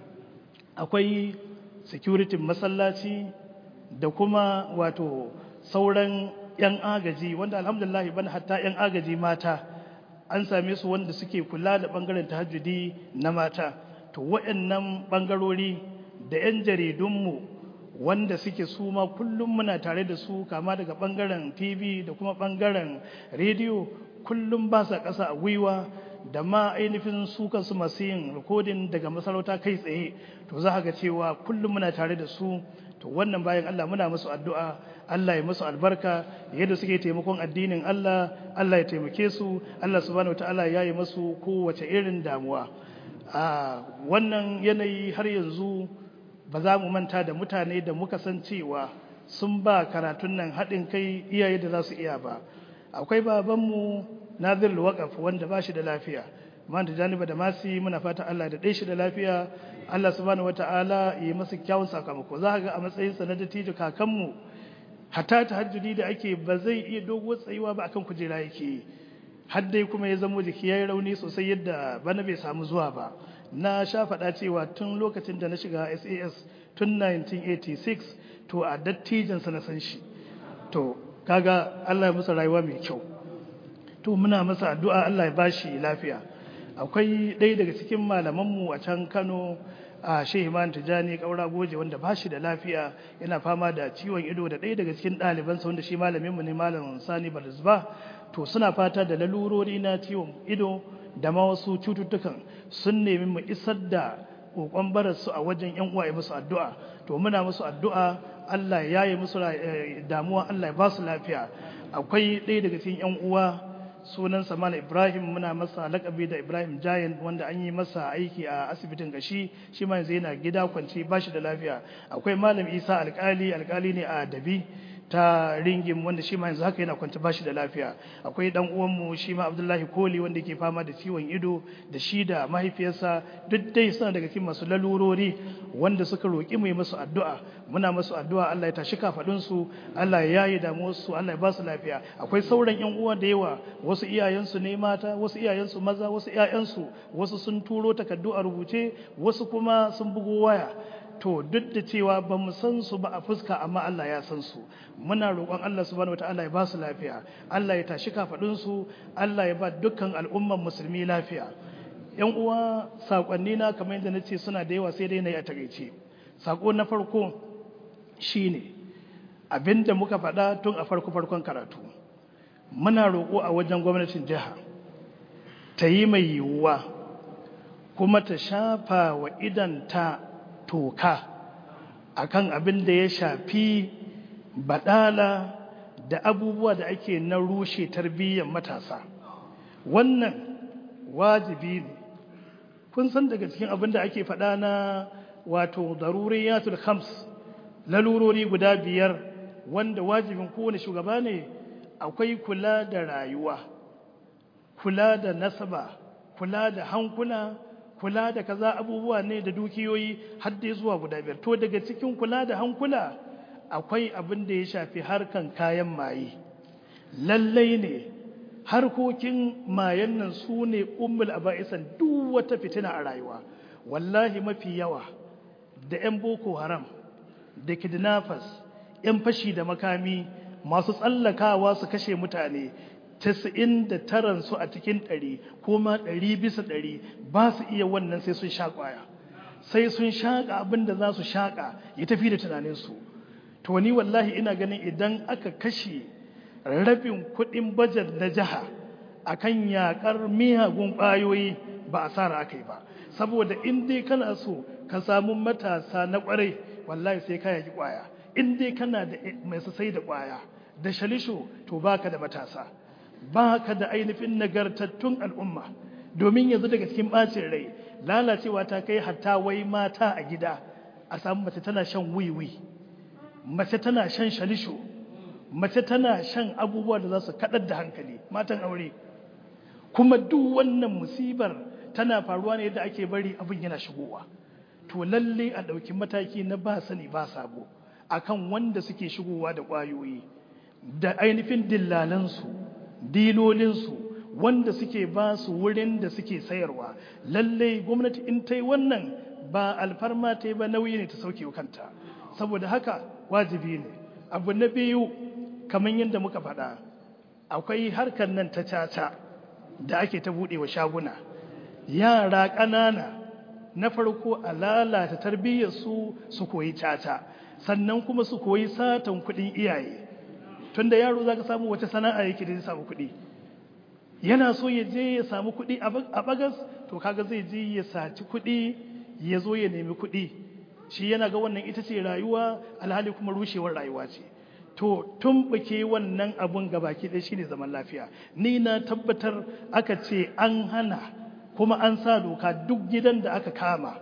akwai security masallaci da kuma wato sauran 'yan agaji wanda alhamdulillah ban hatta 'yan agaji mata an same su wanda suke kula da bangaren tahajjudi na mata to waɗannan bangarori da 'yan jaridunmu wanda suke su ma kullum muna tare da su kama daga bangaren tv da kuma bangaren rediyo kullum ba sa ƙasa a gwiwa da ma ainihin su kansu masu yin rikodin daga masarauta kai tsaye to za ga cewa kullum muna tare da su to wannan bayan Allah muna musu addu'a Allah ya musu albarka yadda suke taimakon addinin Allah Allah ya taimake su Allah subhanahu wataala ya yi musu kowace irin damuwa a wannan yanayi har yanzu ba za mu manta da mutane da muka san cewa sun ba karatun nan haɗin kai iyaye da za su iya ba akwai babanmu nazir waƙaf wanda ba shi da lafiya man da janiba da masi muna fata Allah da ɗai shi da lafiya Allah subhanahu wata'ala yi masa kyawun sakamako za ga a matsayinsa na dattijo kakanmu hatta ta hajjudi da ake ba zai iya doguwar tsayuwa ba akan kujera yake yi har dai kuma ya zamo jiki ya yi rauni sosai yadda bana bai samu zuwa ba na sha faɗa cewa tun lokacin da na shiga SAS tun 1986 to a dattijansa na san shi to kaga Allah ya masa rayuwa mai kyau to muna masa addu'a Allah ya bashi lafiya akwai ɗaya daga cikin malamanmu a can Kano a Shehu Iman Tijani Kaura Goje wanda ba shi da lafiya yana fama da ciwon ido da ɗaya daga cikin ɗalibansa wanda shi malaminmu ne malam Sani Barzba to suna fata da lalurori na ciwon ido da ma wasu cututtukan sun nemi mu isar da kokon bararsu a wajen yan uwa musu addu'a to muna musu addu'a Allah ya yi musu damuwa Allah ya ba su lafiya akwai ɗaya daga cikin yan uwa sunan Malam Ibrahim muna masa lakabi da Ibrahim Giant wanda an yi masa aiki a asibitin gashi shi ma yanzu yana gida kwanci ba shi da lafiya akwai Malam Isa alkali alkali ne a Dabi ta ringin wanda shi ma yanzu haka yana kwanta bashi da lafiya akwai dan uwanmu shi ma Abdullahi Koli wanda yake fama da ciwon ido da shi da mahaifiyarsa duk dai suna daga cikin masu lalurori wanda suka roki mu yi musu addu'a muna musu addu'a Allah ya tashi kafadun su Allah ya yaye damuwar su Allah ya ba su lafiya akwai sauran yan uwa da yawa wasu iyayensu ne mata wasu iyayensu maza wasu iyayensu wasu sun turo takardu a rubuce wasu kuma sun bugo waya to duk da cewa ba mu san su ba a fuska amma Allah ya san su muna roƙon Allah subhanahu wataala ya ba su lafiya Allah ya tashi kafadun su Allah ya ba dukkan al'umman musulmi lafiya yan uwa sakonni na kamar yadda nace suna da yawa sai dai na yi a takeice sako na farko shine abinda muka faɗa tun a farko farkon karatu muna roƙo a wajen gwamnatin jiha ta yi mai yiwuwa kuma ta shafa wa idanta toka akan abin da ya shafi badala da abubuwa da ake na rushe tarbiyyar matasa wannan wajibi ne kun san daga cikin abin da ake faɗa na wato daruriyatul khams lalurori guda biyar wanda wajibin kowane shugaba ne akwai kula da rayuwa kula da nasaba kula da hankula kula da kaza abubuwa ne da dukiyoyi har dai zuwa guda biyar to daga cikin kula da hankula akwai abin da ya shafi harkan kayan maye lallai ne harkokin mayan nan su ne ummul aba'isan duk wata fitina a rayuwa wallahi mafi yawa da 'yan boko haram da kidnappers 'yan fashi da makami masu tsallakawa su kashe mutane casa'in da taran su a cikin ɗari kuma ɗari bisa ɗari ba su iya wannan sai sun sha ƙwaya sai sun shaƙa abin da za su shaƙa ya tafi da tunaninsu to ni wallahi ina ganin idan aka kashe rabin kuɗin bajet na jiha akan yaƙar miyagun ƙwayoyi ba a sara aka yi ba saboda in dai kana so ka samu matasa na ƙwarai wallahi sai ka yaki ƙwaya in dai kana da mai sai da ƙwaya da shalisho to baka da matasa baka da ainihin nagartattun al'umma domin yanzu daga cikin ɓacin rai lalacewa ta kai hatta wai mata a gida a samu mace tana shan wiwi mace tana shan shalisho mace tana shan abubuwa da za su kaɗar da hankali matan aure kuma duk wannan musibar tana faruwa ne yadda ake bari abin yana shigowa to lalle a ɗauki mataki na ba sani ba sabo akan wanda suke shigowa da ƙwayoyi da ainihin dillalansu dilolinsu wanda suke ba su wurin da suke sayarwa lalle gwamnati in ta yi wannan ba alfarma ta yi ba nauyi ne ta sauke kanta saboda haka wajibi ne abu na biyu kamar yadda muka faɗa akwai harkar nan ta caca da ake ta buɗe wa shaguna yara ƙanana na farko a lalata tarbiyyarsu su koyi caca sannan kuma su koyi satan kuɗin iyaye tunda yaro za ka samu wata sana'a yake da zai samu kuɗi yana so ya je ya samu kuɗi a bagas to kaga zai je ya saci kuɗi ya zo ya nemi kuɗi shi yana ga wannan ita ce rayuwa alhali kuma rushewar rayuwa ce to tumɓuke wannan abun gabaki ɗaya shine zaman lafiya ni na tabbatar aka ce an hana kuma an sa doka duk gidan da aka kama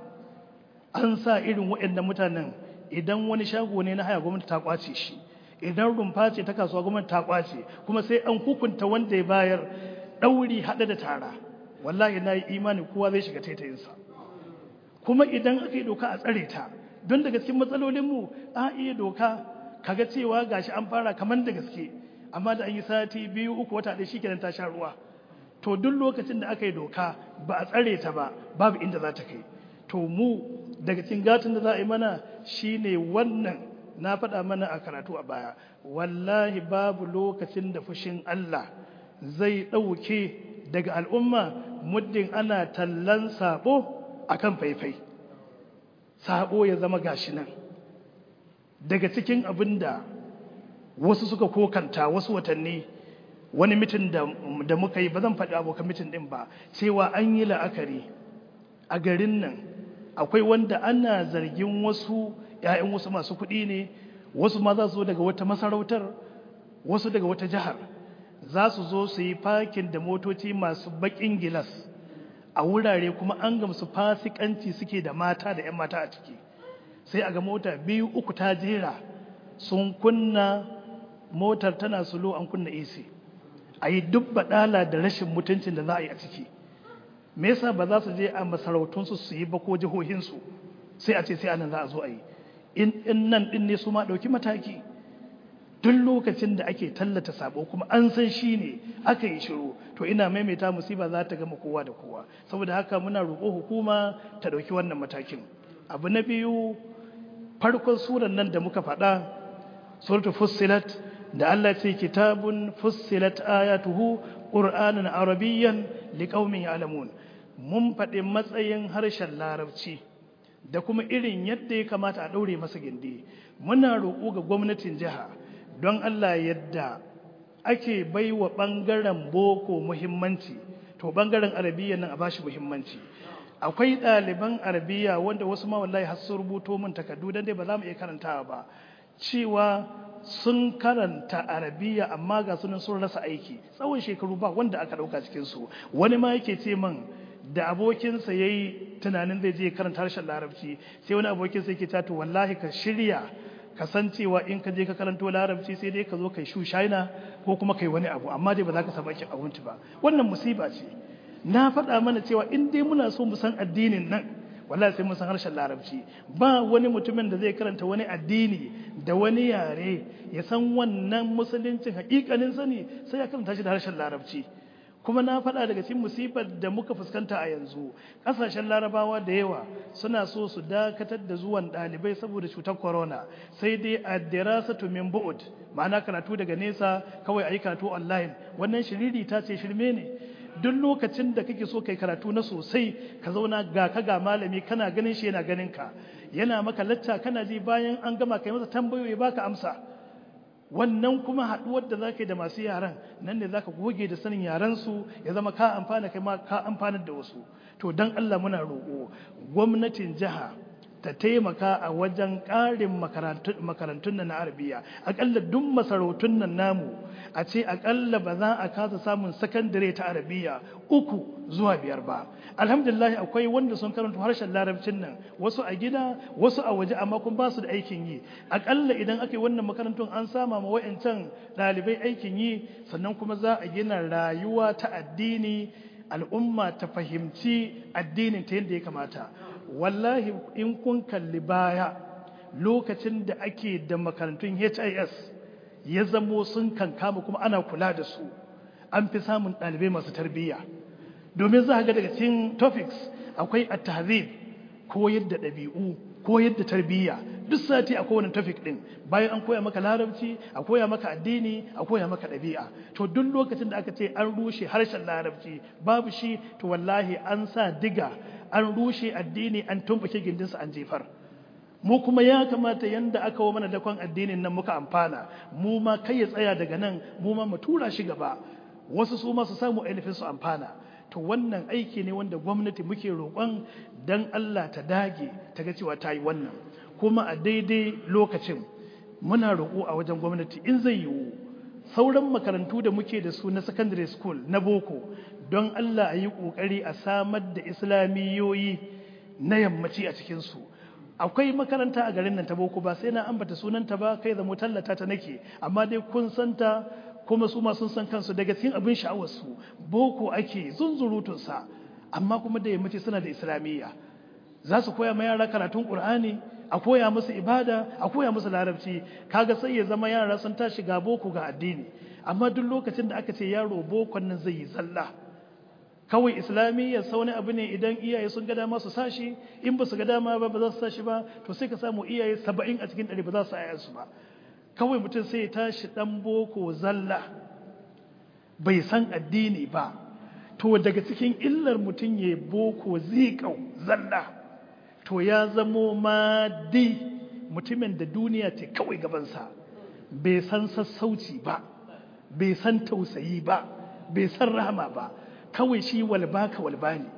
an sa irin waɗannan mutanen idan wani shago ne na haya gwamnati ta kwace shi idan rumfa ce ta kasuwa gwamnati ta kwace kuma sai an hukunta wanda ya bayar ɗauri haɗe da tara wallahi na yi imani kowa zai shiga taitayinsa kuma idan aka yi doka a tsare ta don daga cikin matsalolinmu a iya doka kaga cewa gashi an fara kamar da gaske amma da an yi sati biyu uku wata ɗaya shikenan ta sha ruwa to duk lokacin da aka yi doka ba a tsare ta ba babu inda za ta kai to mu daga cikin gatin da za a yi mana shine wannan na faɗa mana a karatu a baya wallahi babu lokacin da fushin Allah zai ɗauke daga al'umma muddin ana tallan sabo akan faifai sabo ya zama gashi nan daga cikin abin da wasu suka kokanta wasu watanni wani mitin da muka yi ba zan faɗi abokan mitin ɗin ba cewa an yi la'akari a garin nan akwai wanda ana zargin wasu ‘ya'yan wasu masu kuɗi ne wasu ma za su zo daga wata masarautar wasu daga wata jihar za su zo su yi fakin da motoci masu baƙin gilas a wurare kuma an gamsu fasikanci suke da mata da ‘yan mata a ciki sai a ga mota biyu uku ta jera sun kunna motar tana sulo an kunna AC a yi duk baɗala da rashin mutuncin da za a yi a ciki me yasa ba za su je a masarautunsu su yi ba ko jihohinsu sai a ce sai anan za a zo a yi in nan ɗin ne su ma ɗauki mataki duk lokacin da ake tallata sabo kuma an san shi ne aka yi shiru to ina maimaita musiba za ta gama kowa da kowa saboda haka muna roƙo hukuma ta ɗauki wannan matakin abu na biyu farkon suran nan da muka faɗa suratu fussilat da Allah ce kitabun fussilat ayatuhu qur'anan arabiyyan liqaumin ya'lamun mun faɗi matsayin harshen larabci da kuma irin yadda ya kamata a ɗaure masa gindi muna roƙo ga gwamnatin jiha don Allah yadda ake baiwa ɓangaren boko muhimmanci to ɓangaren arabiya nan a bashi muhimmanci akwai ɗaliban arabiya wanda wasu ma wallahi har sun rubuto min takardu dan dai ba za mu iya karantawa ba cewa sun karanta arabiya amma ga sunan sun rasa aiki tsawon shekaru ba wanda aka ɗauka cikin su wani ma yake ce min da abokinsa ya yi tunanin zai je karanta harshen larabci sai wani abokinsa yake tato wallahi ka shirya kasancewa in ka je ka karanto larabci sai dai ka zo kai shu shaina ko kuma kai wani abu amma dai ba za ka samu aikin abinci ba wannan musiba ce na faɗa mana cewa in dai muna so mu san addinin nan wallahi sai mun san harshen larabci ba wani mutumin da zai karanta wani addini da wani yare ya san wannan musuluncin hakikanin sani sai ya karanta shi da harshen larabci kuma na faɗa daga cikin musibar da muka fuskanta a yanzu ƙasashen larabawa da yawa suna so su dakatar da zuwan ɗalibai saboda cutar corona sai dai a dirasatu min bu'ud ma'ana karatu daga nesa kawai ayi karatu online wannan shiriri ta ce shirme ne duk lokacin da kake so kai karatu na sosai ka zauna ga ka ga malami kana ganin shi yana ganin ka yana maka lacca kana ji bayan an gama kai masa tambayoyi baka amsa wannan kuma haɗuwar da za ka yi da masu yaran nan ne za ka goge da sanin yaransu ya zama ka amfana kai ma ka amfanar da wasu to don Allah muna roƙo gwamnatin jiha ta taimaka a wajen ƙarin makarantun nan na arabiya aƙalla duk masarautun nan namu a ce aƙalla ba za a kasa samun sakandare ta arabiya uku zuwa biyar ba alhamdulillah akwai wanda sun karanta harshen larabcin nan wasu a gida wasu a waje amma kun ba su da aikin yi aƙalla idan aka yi wannan makarantun an sama ma wa'ancan ɗalibai aikin yi sannan kuma za a gina rayuwa ta addini al'umma ta fahimci addinin ta yadda ya kamata wallahi in kun kalli baya lokacin da ake da makarantun HIS ya zamo sun kankama kuma ana kula da su an fi samun ɗalibai masu tarbiyya domin za ga daga cikin topics akwai at-tahzib koyar da ɗabi'u koyar da tarbiyya duk sati a kowane topic ɗin bayan an koya maka larabci a koya maka addini a koya maka ɗabi'a to duk lokacin da aka ce an rushe harshen larabci babu shi to wallahi an sa diga an rushe addini an tumbuke gindinsa an jefar mu kuma ya kamata yanda aka wa mana dakon addinin nan muka amfana mu ma kai ya tsaya daga nan mu ma mu tura shi gaba wasu su ma su samu ainihin su amfana to wannan aiki ne wanda gwamnati muke roƙon dan Allah ta dage ta ga cewa ta yi wannan kuma a daidai lokacin muna roƙo a wajen gwamnati in zai yiwu sauran makarantu da muke da su na secondary school na boko don Allah a yi ƙoƙari a samar da islamiyoyi na yammaci a cikinsu akwai makaranta a garin nan ta boko ba sai na ambata sunanta ba kai zamo tallata ta nake amma dai kun santa kuma su ma sun san kansu daga cikin abin sha'awarsu boko ake zunzurutunsa amma kuma da yammaci suna da islamiyya za su koya ma yara karatun ƙur'ani a koya musu ibada a koya musu larabci kaga sai ya zama yara sun tashi ga boko ga addini amma duk lokacin da aka ce yaro bokon nan zai yi zalla kawai islamiyya sau wani abu ne idan iyaye sun ga dama su sashi in ba su ga dama ba ba za su sashi ba to sai ka samu iyaye saba'in a cikin ɗari ba za su aya su ba kawai mutum sai ya tashi ɗan boko zalla bai san addini ba to daga cikin illar mutum ya boko zikau zalla to ya zamo madi mutumin da duniya ce kawai gabansa bai san sassauci ba bai san tausayi ba bai san rahama ba kawai shi walba ka walba ne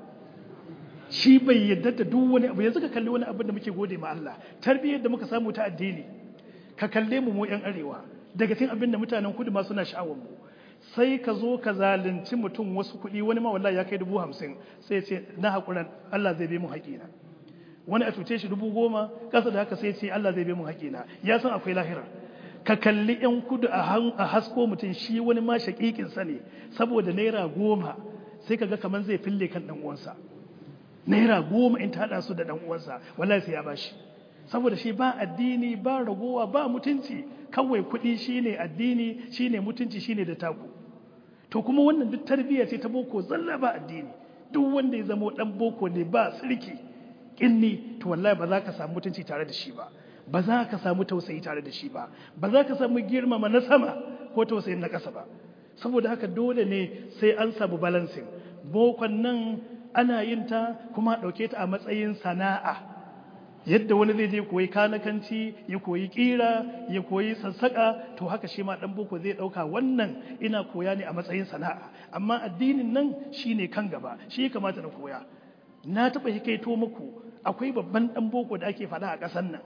shi bai yadda da duk wani abu yanzu ka kalli wani abin da muke gode ma Allah tarbiyyar da muka samu ta addini ka kalle mu mu yan arewa daga cikin abin da mutanen kudu ma suna sha'awar mu sai ka zo ka zalunci mutum wasu kuɗi wani ma wallahi ya kai dubu hamsin sai ce na haƙuran Allah zai bi mu haƙina wani a cuce shi dubu goma ƙasa da haka sai ce Allah zai bi mu haƙina ya san akwai lahira ka kalli yan kudu a hasko mutum shi wani ma shaƙiƙin sa ne saboda naira goma sai ka ga kamar zai fille kan ɗan uwansa naira goma in ta haɗa su da ɗan uwansa wallahi sai ya bashi saboda shi ba addini ba ragowa ba mutunci kawai kuɗi shine addini shine mutunci shine da taku to kuma wannan duk tarbiyya ce ta boko zalla ba addini duk wanda ya zama dan boko ne ba sirki kinni to wallahi ba za ka samu mutunci tare da shi ba ba za ka samu tausayi tare da shi ba ba za ka samu girmama na sama ko tausayin na ƙasa ba saboda haka dole ne sai an samu balancing bokon nan ana yin ta kuma ɗauke ta a matsayin sana'a yadda wani zai je koyi kanakanci ya koyi kira ya koyi sassaka to haka shi ma dan boko zai dauka wannan ina koya ne a matsayin sana'a amma addinin nan shine kan gaba shi ya kamata na koya na taba hikaito muku akwai babban dan boko da ake faɗa a ƙasar nan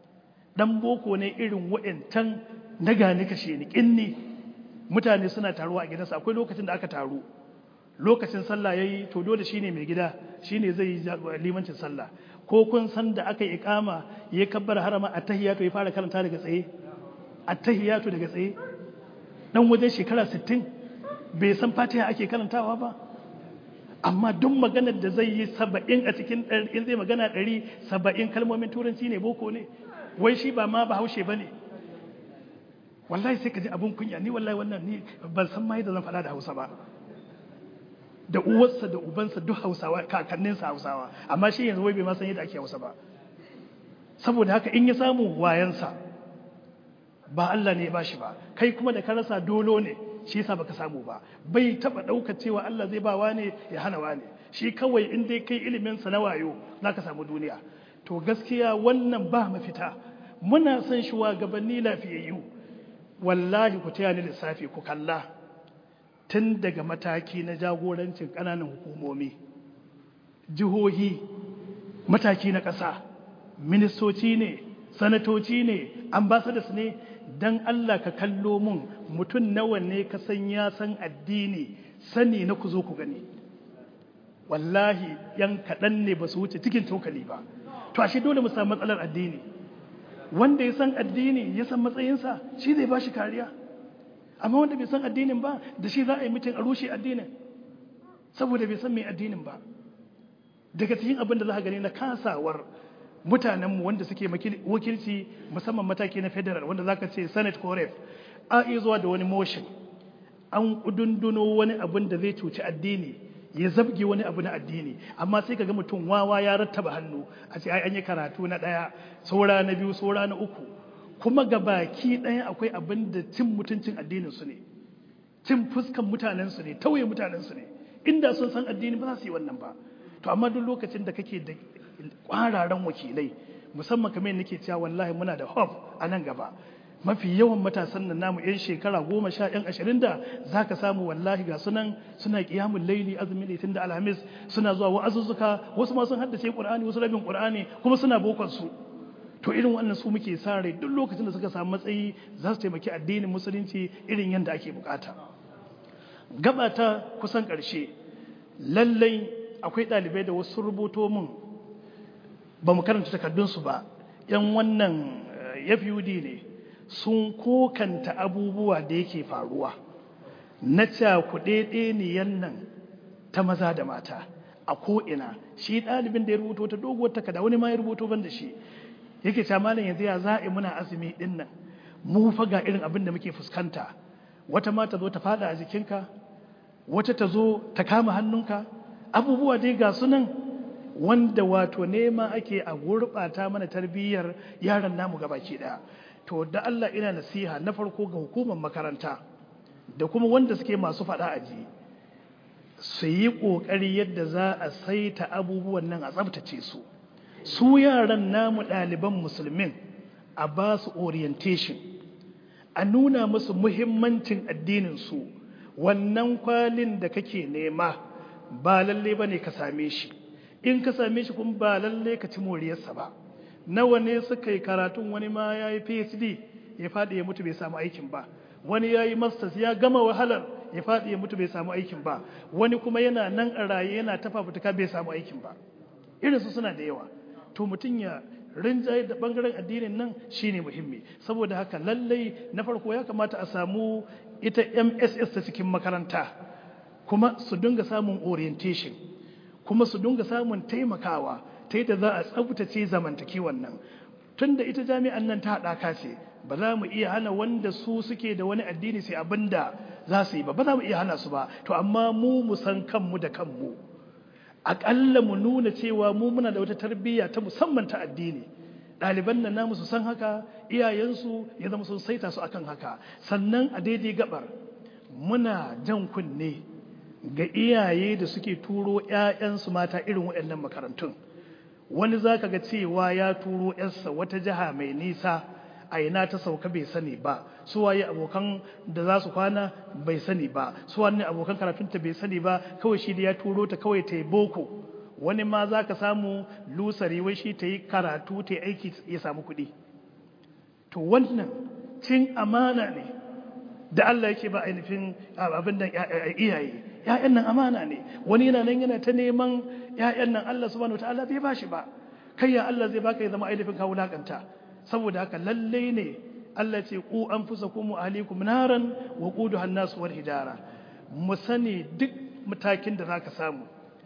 dan boko ne irin wa'ancan na gani kashe ni kinni mutane suna taruwa a gidansa akwai lokacin da aka taru lokacin sallah yayi to dole shine mai gida shine zai yi limancin sallah ko kun san da aka yi ikama ya kabbar harama attahiyatu ya fara karanta daga tsaye attahiyatu daga tsaye dan wajen shekara 60 bai san fatiha ake karantawa ba amma duk maganar da zai yi saba'in a cikin in zai magana ɗari saba'in kalmomin turanci ne boko ne wai shi ba ma bahaushe ba ne wallahi sai ka ji abin kunya ni wallahi wannan ni ban san ma yadda zan faɗa da hausa ba da uwarsa da ubansa duk hausawa kakanninsa hausawa amma shi yanzu wai bai ma san yadda ake hausa ba saboda haka in ya samu wayansa ba Allah ne ya bashi ba kai kuma da ka rasa dolo ne shi yasa baka samu ba bai taba daukar cewa Allah zai ba wane ya hana wane shi kawai in dai kai ilimin sa na wayo zaka samu duniya to gaskiya wannan ba mafita muna son shugabanni lafiyayyu wallahi ku taya ni lissafi ku kalla tun daga mataki na jagorancin ƙananan hukumomi jihohi mataki na ƙasa ministoci ne sanatoci ne ambassadors ne don Allah ka kallo mun mutum nawa ne ka san ya san addini sani na ku zo ku gani wallahi yan kaɗan ne ba su wuce cikin tokali ba to ashe dole mu samu matsalar addini wanda ya san addini ya san matsayinsa shi zai ba shi kariya amma wanda bai san addinin ba da shi za a yi mutum a rushe addinin saboda bai san mai addinin ba daga cikin abin da za ka gani na kasawar mutanenmu wanda suke wakilci musamman mataki na federal wanda za ka ce senate ko rep a iya zuwa da wani motion an kudunduno wani abin da zai cuci addini ya zabge wani abu na addini amma sai ka ga mutum wawa ya rattaba hannu a ce ai an yi karatu na ɗaya saura na biyu saura na uku kuma ga baki ɗaya akwai abin da cin mutuncin addininsu ne cin fuskan mutanensu ne tauye mutanensu ne inda sun san addini ba za su yi wannan ba to amma duk lokacin da kake da kwararan wakilai musamman kamar nake cewa wallahi muna da hope a nan gaba mafi yawan matasan nan namu yan shekara goma sha yan ashirin da za ka samu wallahi ga sunan suna kiyamun laili azumin litin da alhamis suna zuwa wa'azuzzuka wasu ma sun haddace qur'ani wasu rabin qur'ani kuma suna bokon su to irin wannan su muke sa rai duk lokacin da suka samu matsayi za su taimaki addinin musulunci irin yadda ake bukata gaba ta kusan ƙarshe lallai akwai ɗalibai da wasu rubuto mun ba mu karanta takardunsu ba yan wannan yafud ne sun kokanta abubuwa da yake faruwa na cakuɗe ɗeniyan nan ta maza da mata a ko'ina shi ɗalibin da ya rubuto ta doguwar takarda wani ma ya rubuto ban da shi yake ta malam yanzu ya za'i muna azumi din nan mu fa ga irin abin da muke fuskanta wata ma ta zo ta fada a jikinka wata ta zo ta kama hannunka abubuwa dai ga sunan wanda wato nema ake a gurɓata mana tarbiyyar yaran namu gabaki ɗaya to da Allah ina nasiha na farko ga hukumar makaranta da kuma wanda suke masu faɗa aji su yi ƙoƙari yadda za a saita abubuwan nan a tsabtace su su yaran namu ɗaliban musulmin a ba su orientation a nuna musu muhimmancin addininsu wannan kwalin da kake nema ba lalle ba ne ka same shi in ka same shi kuma ba lalle ka ci moriyarsa ba nawa ne suka yi karatun wani ma ya yi phd ya faɗi ya mutu bai samu aikin ba wani ya yi masters ya gama wahalar ya faɗi ya mutu bai samu aikin ba wani kuma yana nan a raye yana tafa fituka bai samu aikin ba irinsu suna da yawa to mutum ya rinjaye da bangaren addinin nan shine muhimmi saboda haka lallai na farko ya kamata a samu ita mss ta cikin makaranta kuma su dinga samun orientation kuma su dinga samun taimakawa ta yadda za a tsabtace zamantakewan nan tun da ita jami'an nan ta haɗaka ce ba za mu iya hana wanda su suke da wani addini sai abin da za su yi ba ba za mu iya hana su ba to amma mu mu san kanmu da kanmu aƙalla mu nuna cewa mu muna da wata tarbiyya ta musamman ta addini ɗaliban nan namu su san haka iyayensu ya zama sun saita su akan haka sannan a daidai gabar muna jan kunne ga iyaye da suke turo 'ya'yansu mata irin waɗannan makarantun wani za ka ga cewa ya turo 'yarsa wata jiha mai nisa a ina ta sauka bai sani ba su waye abokan da za su kwana bai sani ba su wani abokan karatunta bai sani ba kawai shi da ya turo ta kawai ta yi boko wani ma za ka samu lusari wai shi ta yi karatu ta yi aiki ya samu kuɗi to wannan cin amana ne da Allah yake ba ainihin abin da iyaye ‘ya'yan nan amana ne wani yana nan yana ta neman ‘ya'yan nan Allah subhanahu wa ta'ala bai ba shi ba kai ya Allah zai baka ya zama ainihin kawo lakanta saboda haka lallai ne Allah ce ku an fusa kuma ahlikum naran wa quduha an-nas wal hijara mu sani duk matakin da zaka samu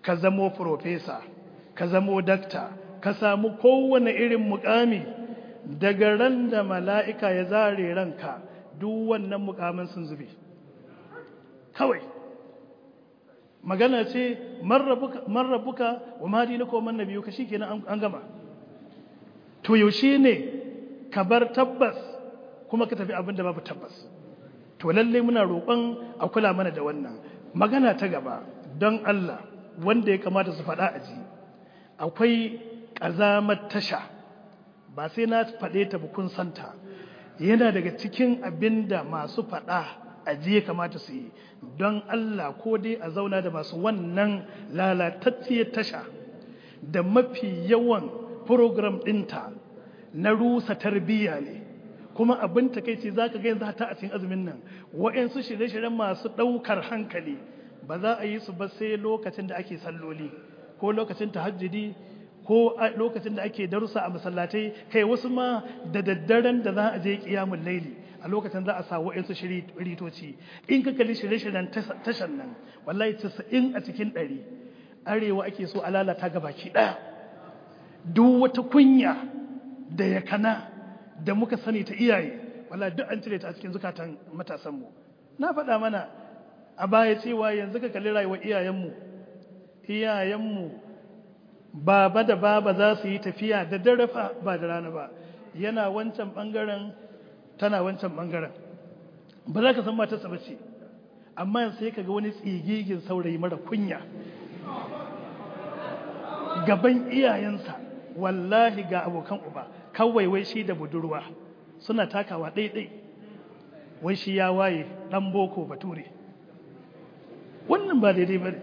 ka zamo profesa ka zamo dakta ka samu kowane irin mukami daga ran da mala'ika ya zare ranka duk wannan mukamin sun zube kawai magana ce marrabuka wa madina ko man nabiyu ka shi kenan an gama to yaushe ne ka bar tabbas kuma ka tafi abin da babu tabbas to lalle muna roƙon a kula mana da wannan magana ta gaba don Allah wanda ya kamata su faɗa a ji akwai ƙazamar tasha ba sai na faɗe ta bukun santa yana daga cikin abin da masu faɗa a ji ya kamata su yi don Allah ko dai a zauna da masu wannan lalatacciyar tasha da mafi yawan program ɗinta na rusa tarbiyya ne kuma abin takaici za ka yanzu hata a cikin azumin nan wa'yansu shirye-shiryen masu ɗaukar hankali ba za a yi su ba sai lokacin da ake salloli ko lokacin tahajjudi ko lokacin da ake darussa a masallatai kai wasu ma da daddaren da za a je kiyamun laili a lokacin za a sa wa'yansu ritoci in ka kalli shirye-shiryen tashan nan wallahi casa'in a cikin ɗari arewa ake so a lalata gabaki ɗaya duk wata kunya da ya kana da muka sani ta iyaye wala duk an cire ta a cikin zukatan matasanmu na faɗa mana a baya cewa yanzu ka kalli rayuwar iyayenmu iyayenmu baba da baba za su yi tafiya da dare fa ba da rana ba yana wancan ɓangaren tana wancan ɓangaren ba za ka san matarsa ba ce amma sai ka ga wani tsigigin saurayi mara kunya gaban iyayensa wallahi ga abokan uba kawai wai shi da budurwa suna takawa ɗaiɗai wai shi ya waye ɗan boko bature wannan ba daidai ba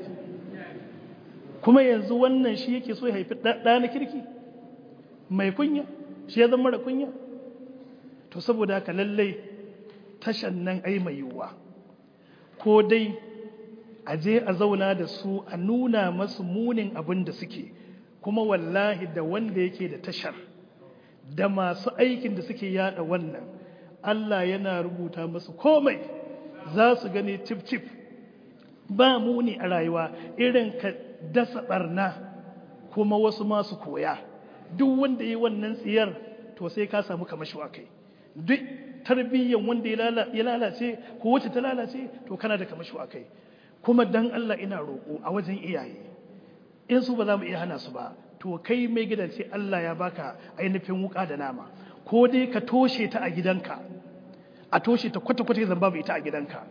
kuma yanzu wannan shi yake so ya haifi ɗa na kirki mai kunya shi ya zama mara kunya to saboda haka lallai tashan nan ai mai yiwuwa ko dai a je a zauna da su a nuna masu munin abin da suke kuma wallahi da wanda yake da tashar da masu aikin da suke yada wannan Allah yana rubuta masu komai za su gani cif-cif ba muni a rayuwa irin ka dasa barna kuma wasu masu koya duk wanda yi wannan tsiyar to sai ka samu kamashi kai duk tarbiyyan wanda ya lalace ko wacce ta lalace to kana da kamashi kai kuma dan Allah ina roƙo a wajen iyaye in su ba za mu iya hana su ba to kai mai gidan sai Allah ya baka ainihin wuka da nama ko dai ka toshe ta a gidanka a toshe ta kwata-kwata zan babu ita a gidanka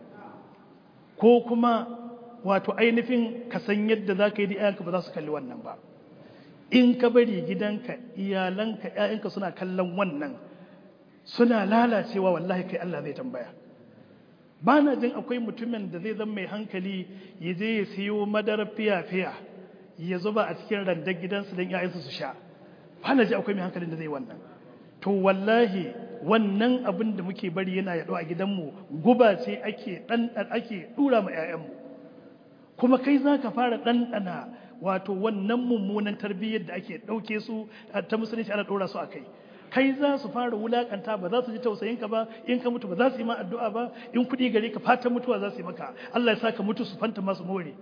ko kuma wato ainihin ka san yadda za ka yi da iyayenka ba za su kalli wannan ba in ka bari gidanka iyalanka iyayenka suna kallon wannan suna lalacewa wallahi kai Allah zai tambaya ba na jin akwai mutumin da zai zama mai hankali ya je ya siyo madarar fiya-fiya ya zuba a cikin randar gidansu don ‘ya'yansu su sha ba na ji akwai mai hankalin da zai wannan to wallahi wannan abin da muke bari yana yaɗo a gidanmu guba ce ake ake ɗura ma ‘ya'yanmu kuma kai za ka fara ɗanɗana wato wannan mummunan tarbiyyar da ake ɗauke su ta musulunci ana ɗora su a kai kai za su fara wulakanta ba za su ji tausayin ka ba in ka mutu ba za su yi ma addu'a ba in kuɗi gare ka fatan mutuwa za su yi maka Allah ya sa ka mutu su fanta masu more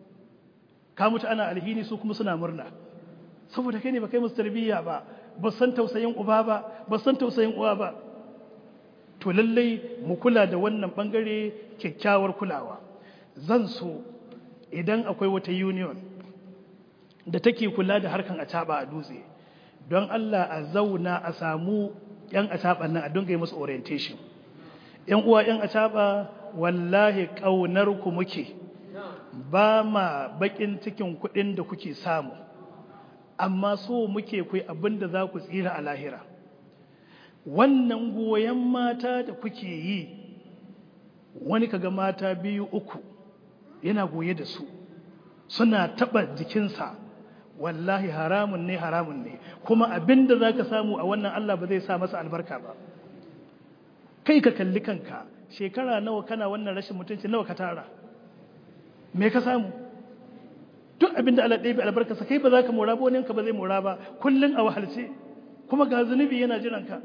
ka mutu ana alhini su kuma suna murna saboda kai ne ba kai musu tarbiyya ba ba san tausayin uba ba ba san tausayin uwa ba to lallai mu kula da wannan bangare kyakkyawar kulawa zan so idan akwai wata union da take kula da harkan acaba a dutse don Allah a zauna a samu yan acaban nan a dinga yi musu orientation yan uwa yan acaba wallahi kaunar ku muke ba ma bakin cikin kuɗin da kuke samu amma so muke kai abin da za ku tsira a lahira wannan goyon mata da kuke yi wani kaga mata biyu uku yana goye da su suna taɓa jikinsa wallahi haramun ne haramun ne kuma abin da za ka samu a wannan Allah ba zai sa masa albarka ba kai ka kalli kanka shekara nawa kana wannan rashin mutunci nawa ka tara me ka samu duk abinda Allah ɗaya bai albarkasa kai ba za ka mora ba wani ba zai mora ba kullum a wahalce kuma ga zunubi yana jiran ka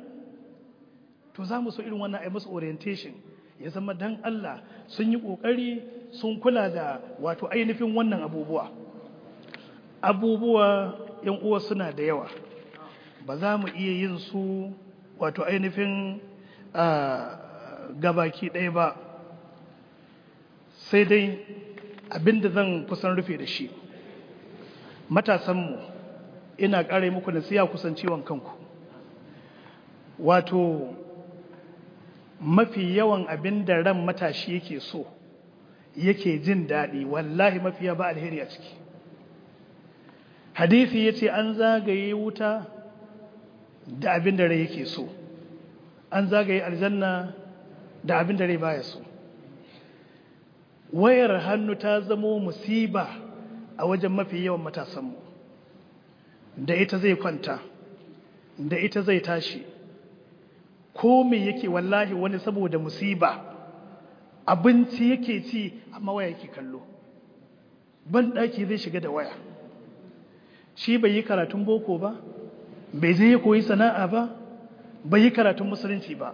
to za mu so irin wannan a yi musu orientation ya zama dan Allah sun yi ƙoƙari sun kula da wato ainihin wannan abubuwa abubuwa yan uwa suna da yawa ba za mu iya yin su wato ainihin gabaki ɗaya ba sai dai abinda zan kusan rufe da shi matasanmu ina ƙara muku nasiya kusan ciwon kanku wato mafi yawan abin da ran matashi yake so yake jin daɗi wallahi mafiya ba alheri a ciki hadisi ya ce an zagaye wuta da abin da rai yake so an zagaye aljanna da abin da rai baya so wayar hannu ta zamo musiba a wajen mafi yawan matasanmu da ita zai kwanta da ita zai tashi ko me yake wallahi wani saboda musiba abinci yake ci amma waya yake kallo ban daki zai shiga da waya shi bai yi karatun boko ba bai zai koyi sana'a ba bai yi karatun musulunci ba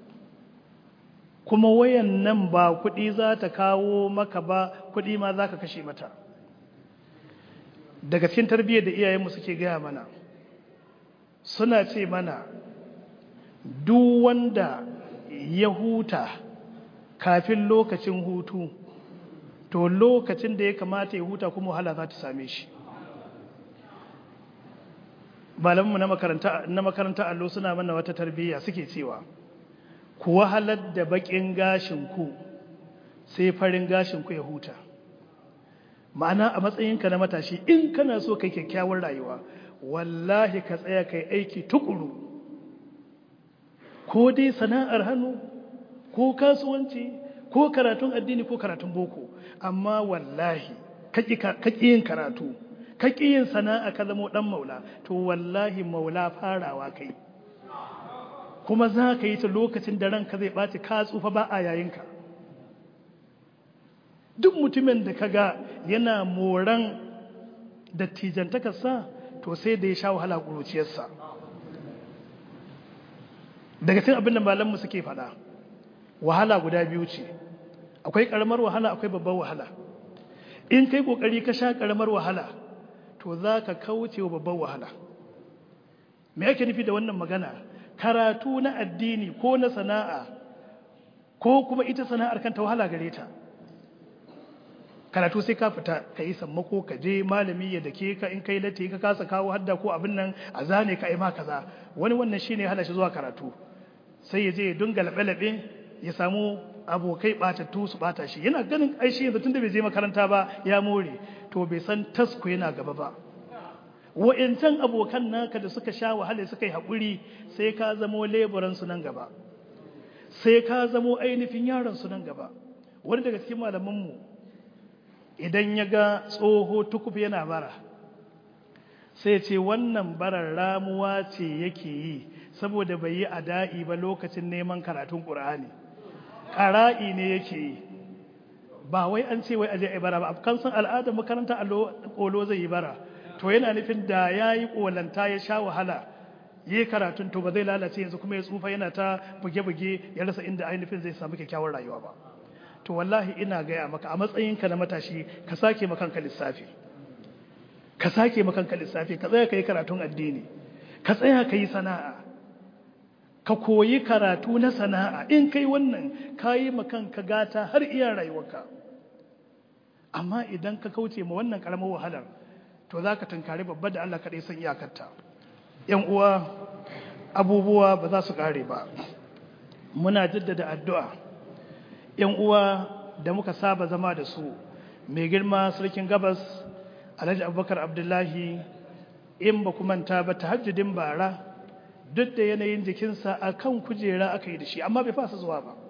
kuma wayan nan ba kuɗi za ta kawo maka ba kuɗi ma za ka kashe mata daga cikin tarbiyyar da iyayenmu suke gaya mana suna ce mana duk wanda ya huta kafin lokacin hutu to lokacin da ya kamata ya huta kuma wahala za ta same shi malamanmu na makaranta na makaranta allo suna mana wata tarbiyya suke cewa ku wahalar da bakin gashin ku sai farin gashin ku ya huta ma'ana a matsayinka na matashi in kana so kai kyakkyawar rayuwa wallahi ka tsaya kai aiki tukuru ko dai sana'ar hannu ko kasuwanci ko karatun addini ko karatun boko amma wallahi kaki yin karatu kaki yin sana'a ka zama dan maula to wallahi maula farawa kai kuma za ka yi ta lokacin da ranka zai ɓaci ka tsufa ba a yayinka duk mutumin da ka ga yana moran dattijantakarsa to sai da ya sha wahala ƙuruciyarsa daga cin abin da malammu suke faɗa wahala guda biyu ce akwai ƙaramar wahala akwai babbar wahala in kai ƙoƙari ka sha ƙaramar wahala to za ka kauce wa babbar wahala me ake nufi da wannan magana karatu na addini ko na sana'a ko kuma ita sana'ar kanta wahala gare ta karatu sai ka fita ka yi sammako ka je malami ya dake ka in kai latti ka kasa kawo hadda ko abin nan a zane ka yi ma kaza wani wannan shine hana shi zuwa karatu sai ya je ya dunga laɓe-laɓe ya samu abokai ɓatattu su ɓata shi yana ganin aishi yanzu tun da bai je makaranta ba ya more to bai san tasko yana gaba ba wa'incan abokan naka da suka sha wahala suka yi haƙuri sai ka zamo leburan su nan gaba sai ka zamo ainihin yaron su nan gaba wani daga cikin malamanmu idan ya ga tsoho tukuf yana bara sai ce wannan barar ramuwa ce yake yi saboda bai yi ada'i ba lokacin neman karatun ƙur'ani ƙara'i ne yake yi ba wai an ce wai aje a bara ba kan san al'adar makaranta ƙolo zai yi bara to yana nufin da ya yi ƙolanta ya sha wahala yi karatun to ba zai lalace yanzu kuma ya tsufa yana ta buge-buge ya rasa inda ainihin zai samu kyakkyawar rayuwa ba to wallahi ina gaya maka a matsayinka na matashi ka sake makanka lissafi ka sake makanka lissafi ka tsaya ka yi karatun addini ka tsaya ka yi sana'a ka koyi karatu na sana'a in kai wannan ka yi makanka gata har iya rayuwarka amma idan ka kauce ma wannan karamar wahalar to za ka tunkari babba da Allah kaɗai san iyakarta ‘yan uwa abubuwa ba za su ƙare ba muna jaddada addu'a ‘yan uwa da muka saba zama da su mai girma sarkin gabas alhaji abubakar abdullahi in ba manta ba ta hajjudin bara duk da yanayin jikinsa a kan kujera aka yi da shi amma bai fasa zuwa ba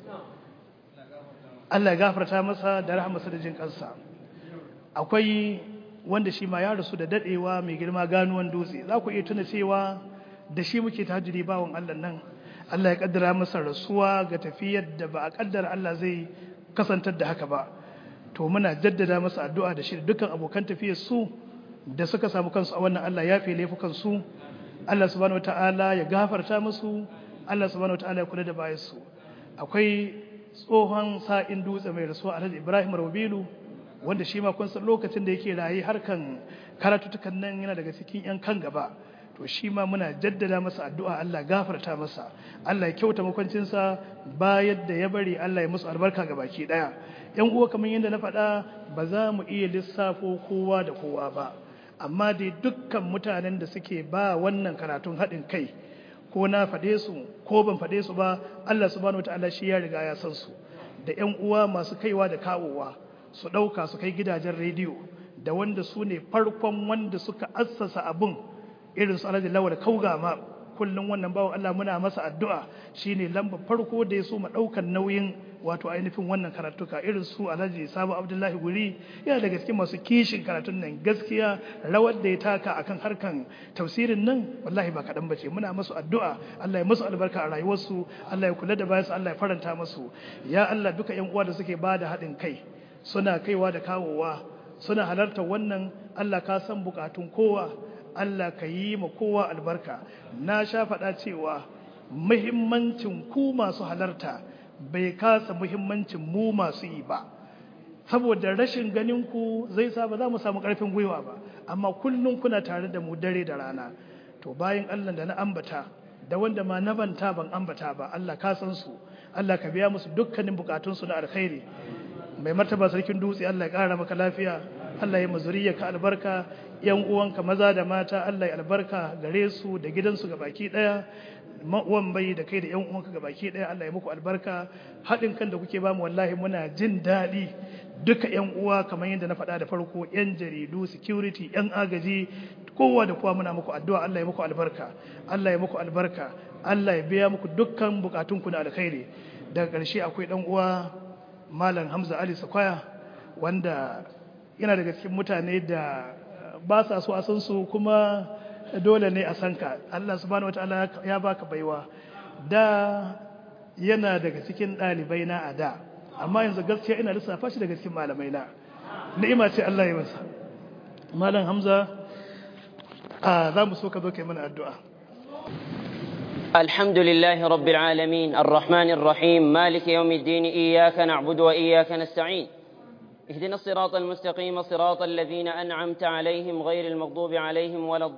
Allah ya gafarta masa da rahamarsa da jin kansa akwai wanda shi ma ya rasu da dadewa mai girma ganuwan dutse za ku iya tuna cewa da shi muke tahajjudi bawon Allah nan Allah ya kaddara masa rasuwa ga tafiyar da ba a kaddara Allah zai kasantar da haka ba to muna jaddada masa addu'a da shi da dukkan abokan tafiyar su da suka samu kansu a wannan Allah ya fi laifukan su Allah subhanahu wataala ya gafarta musu Allah subhanahu wataala ya kula da bayan su akwai tsohon sa'in dutse mai rasuwa Alhaji Ibrahim Rabilu wanda shi ma kun san lokacin da yake rayi harkan karatutukan nan yana daga cikin 'yan kan gaba to shi ma muna jaddada masa addu'a Allah gafarta masa Allah ya kyauta makwancinsa bayan da ya bari Allah ya musu albarka ga baki daya yan uwa kamar yadda na faɗa ba za mu iya lissafo kowa da kowa ba amma dai dukkan mutanen da suke ba wannan karatun haɗin kai ko na faɗe su ko ban faɗe su ba Allah subhanahu wataala shi ya riga ya san su da yan uwa masu kaiwa da kawowa su ɗauka su kai gidajen rediyo da wanda su ne farkon wanda suka assasa abun irin su alhaji lawal kauga ma kullum wannan bawan Allah muna masa addu'a shine lambar farko da ya so mu daukan nauyin wato ainihin wannan karatuka irin su alhaji Sabo Abdullahi Guri yana daga cikin masu kishin karatun nan gaskiya rawar da ya taka akan harkan tafsirin nan wallahi ba kadan bace muna masu addu'a Allah ya musu albarka a rayuwarsu Allah ya kula da bayansu Allah ya faranta musu ya Allah duka yan uwa da suke bada haɗin kai suna kaiwa da kawowa suna halartar wannan Allah ka san bukatun kowa Allah ka yi ma kowa albarka na sha faɗa cewa muhimmancin ku masu halarta bai kasa muhimmancin mu masu yi ba saboda rashin ganin ku zai sa ba za mu samu ƙarfin gwiwa ba amma kullum kuna tare da mu dare da rana to bayan Allah da na ambata da wanda ma na banta ban ambata ba Allah ka san su Allah ka biya musu dukkanin bukatunsu na alkhairi mai martaba sarkin dutse Allah ya ƙara maka lafiya Allah ya mazuriya ka albarka yan uwanka maza da mata Allah ya albarka gare su da gidansu ga baki daya uwan bai da kai da yan uwanka ga baki daya Allah ya muku albarka haɗin kan da kuke bamu wallahi muna jin daɗi duka yan uwa kamar yadda na faɗa da farko yan jaridu security yan agaji kowa da kowa muna muku addu'a Allah ya muku albarka Allah ya muku albarka Allah ya biya muku dukkan bukatunku na alkhairi daga ƙarshe akwai dan uwa malam Hamza Ali Sakwaya wanda yana daga cikin mutane da ba sa so a san su kuma dole ne a san ka Allah subhanahu wataala ya baka baiwa da yana daga cikin ɗalibai na a da amma yanzu gaskiya ina lissafa shi daga cikin malamai na ni'ima ce Allah ya masa malam Hamza a za mu so ka zo kai mana addu'a الحمد لله رب العالمين الرحمن الرحيم مالك يوم الدين إياك نعبد وإياك نستعين اهدنا الصراط المستقيم صراط الذين أنعمت عليهم غير المغضوب عليهم ولا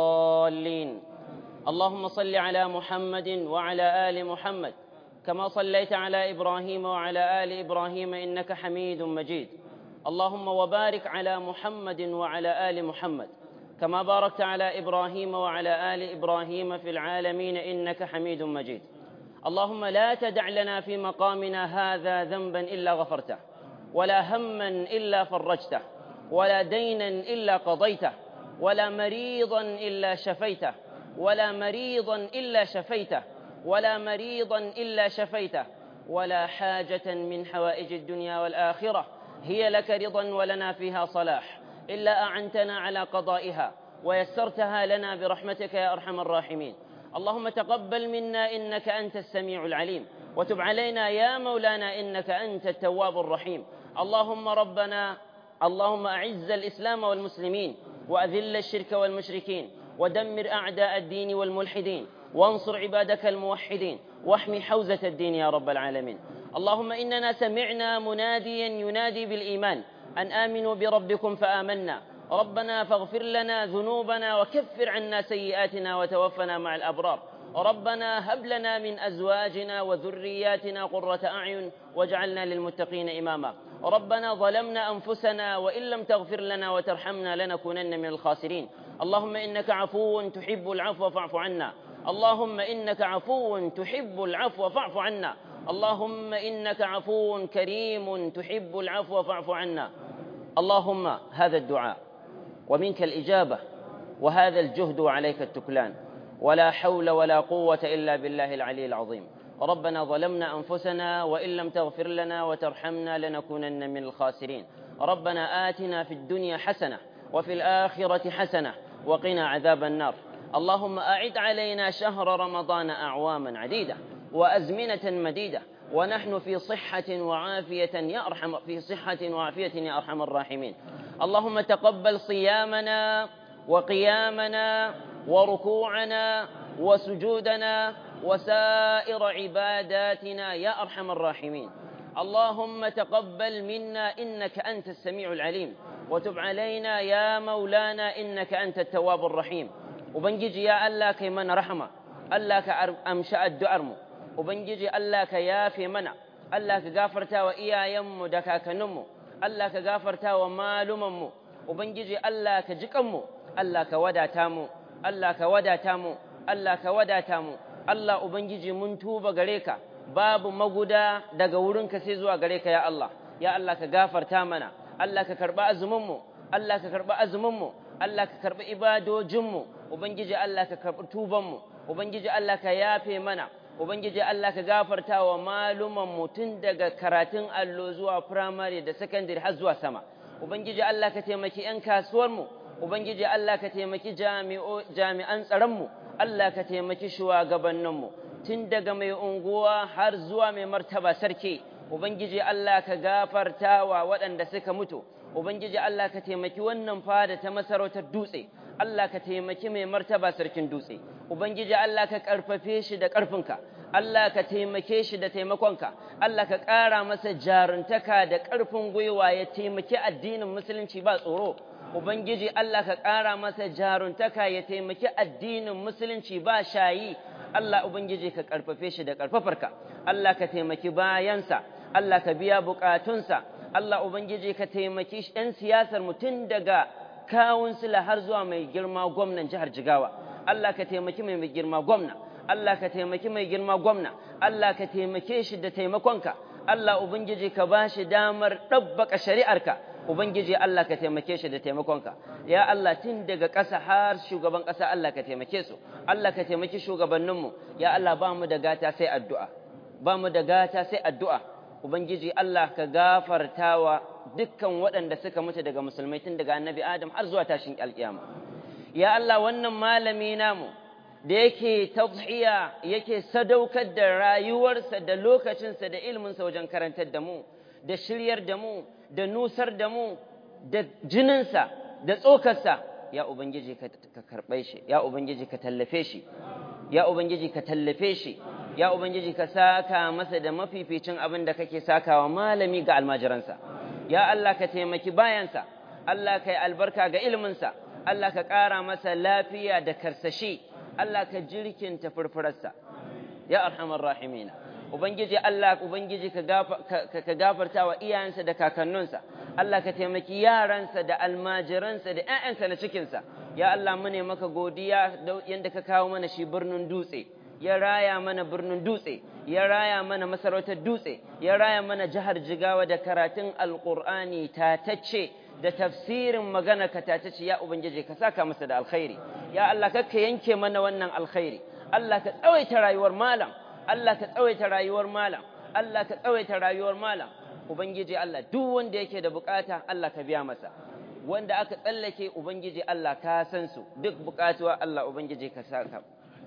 الضالين اللهم صل على محمد وعلى آل محمد كما صليت على إبراهيم وعلى آل إبراهيم إنك حميد مجيد اللهم وبارك على محمد وعلى آل محمد كما باركت على إبراهيم وعلى آل إبراهيم في العالمين إنك حميد مجيد اللهم لا تدع لنا في مقامنا هذا ذنبا إلا غفرته ولا هما إلا فرجته ولا دينا إلا قضيته ولا مريضا إلا شفيته ولا مريضا إلا شفيته ولا مريضا إلا شفيته ولا حاجة من حوائج الدنيا والآخرة هي لك رضا ولنا فيها صلاح إلا أعنتنا على قضائها ويسرتها لنا برحمتك يا أرحم الراحمين اللهم تقبل منا إنك أنت السميع العليم وتب علينا يا مولانا إنك أنت التواب الرحيم اللهم ربنا اللهم أعز الإسلام والمسلمين وأذل الشرك والمشركين ودمر أعداء الدين والملحدين وانصر عبادك الموحدين واحمي حوزة الدين يا رب العالمين اللهم إننا سمعنا مناديا ينادي بالإيمان أن آمنوا بربكم فآمنا ربنا فاغفر لنا ذنوبنا وكفر عنا سيئاتنا وتوفنا مع الأبرار ربنا هب لنا من أزواجنا وذرياتنا قرة أعين واجعلنا للمتقين إماما ربنا ظلمنا أنفسنا وإن لم تغفر لنا وترحمنا لنكونن من الخاسرين اللهم إنك عفو تحب العفو فاعف عنا اللهم إنك عفو تحب العفو فاعف عنا اللهم إنك عفو كريم تحب العفو فاعف عنا اللهم هذا الدعاء ومنك الإجابة وهذا الجهد وعليك التكلان ولا حول ولا قوة إلا بالله العلي العظيم ربنا ظلمنا أنفسنا وإن لم تغفر لنا وترحمنا لنكونن من الخاسرين ربنا آتنا في الدنيا حسنة وفي الآخرة حسنة وقنا عذاب النار اللهم أعد علينا شهر رمضان أعواما عديدة وأزمنة مديدة ونحن في صحة وعافية يا أرحم في صحة وعافية يا أرحم الراحمين اللهم تقبل صيامنا وقيامنا وركوعنا وسجودنا وسائر عباداتنا يا أرحم الراحمين اللهم تقبل منا إنك أنت السميع العليم وتب علينا يا مولانا إنك أنت التواب الرحيم وبنجي يا الله كي من رحمة الله كأمشاء الدعرم وبنجي الله كيافي منع الله كغافرتا وإيا يم دكاك نمو الله كغافرتا ومالمم وبنجي الله كجكم الله كودا تامو الله كودا تامو الله كودا تامو الله وبنجي من توبة غريكا babu maguda daga wurinka sai zuwa gare ka ya Allah ya Allah ka gafarta mana Allah ka karba azuminmu Allah ka karba azuminmu Allah ka karbi ibadojinmu ubangiji Allah ka karbi tubanmu ubangiji Allah ka yafe mana ubangiji Allah ka gafarta wa maluman mu tun daga karatun allo zuwa primary da secondary har zuwa sama ubangiji Allah ka taimaki yan kasuwarmu ubangiji Allah ka taimaki jami'an tsaronmu Allah ka taimaki shugabanninmu tun daga mai unguwa har zuwa mai martaba sarki ubangiji Allah ka gafarta wa waɗanda suka mutu ubangiji Allah ka taimaki wannan fada ta masarautar dutse Allah ka taimaki mai martaba sarkin dutse ubangiji Allah ka ƙarfafe shi da ƙarfinka Allah ka taimake shi da taimakonka Allah ka ƙara masa jaruntaka da ƙarfin gwiwa ya taimaki addinin musulunci ba tsoro ubangiji Allah ka ƙara masa jaruntaka ya taimaki addinin musulunci ba shayi Allah Ubangiji ka ƙarfafe shi da ƙarfafarka, Allah ka taimaki bayansa, Allah ka biya buƙatunsa, Allah Ubangiji ka taimaki ‘yan siyasar mutum daga kawunsila har zuwa mai girma gwamnan jihar Jigawa, Allah ka taimaki mai girma gwamna, Allah ka taimaki mai girma gwamna, Allah ka taimake shi da taimakonka, Allah Ubangiji ka ba shi damar ɗabbaka shari'arka. Ubangiji Allah ka taimake shi da taimakonka, ya Allah tun daga ƙasa har shugaban ƙasa Allah ka taimake su, Allah ka taimaki shugabanninmu, ya Allah ba mu da gata sai addu'a, ba mu da gata sai addu'a, Ubangiji Allah ka gafarta wa dukkan waɗanda suka mutu daga musulmai tun daga annabi Adam har zuwa tashin alƙiyama. Ya Allah wannan malami namu da yake tadhiya yake sadaukar da rayuwarsa da lokacinsa da ilminsa wajen karantar da mu, da shiryar da mu, da nusar da mu da jininsa da tsokarsa ya ubangiji ka karɓe shi ya ubangiji ka tallafe shi ya ubangiji ka tallafe shi ya ubangiji ka saka masa da mafificin abin da kake sakawa malami ga almajiransa ya Allah ka taimaki bayansa Allah ka yi albarka ga ilminsa Allah ka ƙara masa lafiya da karsashi Allah ka jirkinta furfurarsa ya arhamar rahimina Ubangiji Allah Ubangiji ka gafarta wa iyayensa da kakanninsa, Allah ka taimaki yaransa da almajiransa da ‘ya'yansa na cikinsa, ya Allah mune maka godiya yadda ka kawo mana shi birnin dutse, ya raya mana birnin dutse, ya raya mana masarautar dutse, ya raya mana jihar jigawa da karatun alƙur'ani tatacce da tafsirin magana ka tatacce ya Ubangiji ka saka masa da alkhairi, ya Allah ka yanke mana wannan alkhairi, Allah ka tsawaita rayuwar malam. Allah ka tsawaita rayuwar malam Allah ka tsawaita rayuwar malam ubangiji Allah duk wanda yake da bukata Allah ka biya masa wanda aka tsallake ubangiji Allah ka san su duk bukatuwa Allah ubangiji ka saka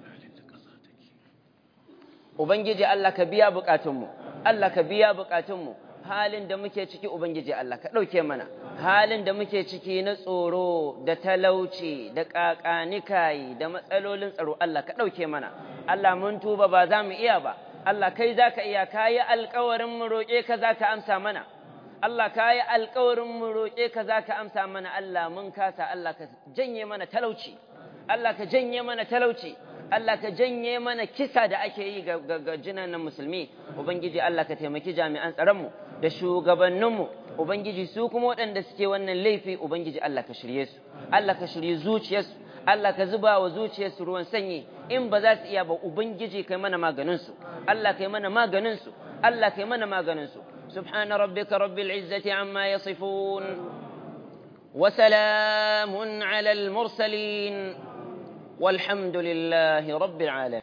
ubangiji Allah ka biya bukatunmu Allah ka biya bukatunmu halin da muke ciki ubangiji Allah ka dauke mana halin da muke ciki na tsoro da talauci da kakanikai da matsalolin tsaro Allah ka dauke mana Allah mun tuba ba za mu iya ba, Allah kai za ka iya, ka yi alkawarin mu roƙe ka za ka amsa mana, Allah ka yi alkawarin mu roƙe ka za ka amsa mana, Allah mun kasa, Allah ka janye mana talauci, Allah ka janye mana talauci, Allah ka janye mana kisa da ake yi ga, ga, jinanan musulmi, Ubangiji Allah ka taimaki jami'an tsaronmu da shugabanninmu, Ubangiji su kuma waɗanda suke wannan laifi, Ubangiji Allah ka shirye su, Allah ka shirye zuciyarsu, Allah ka zuba wa zuciyarsu ruwan sanyi in ba za su iya ba ubangiji kai mana maganinsu Allah kai mana maganinsu Allah kai mana maganinsu subhana rabbika rabbil izzati amma yasifun wa salamun ala al mursalin والحمد لله رب العالمين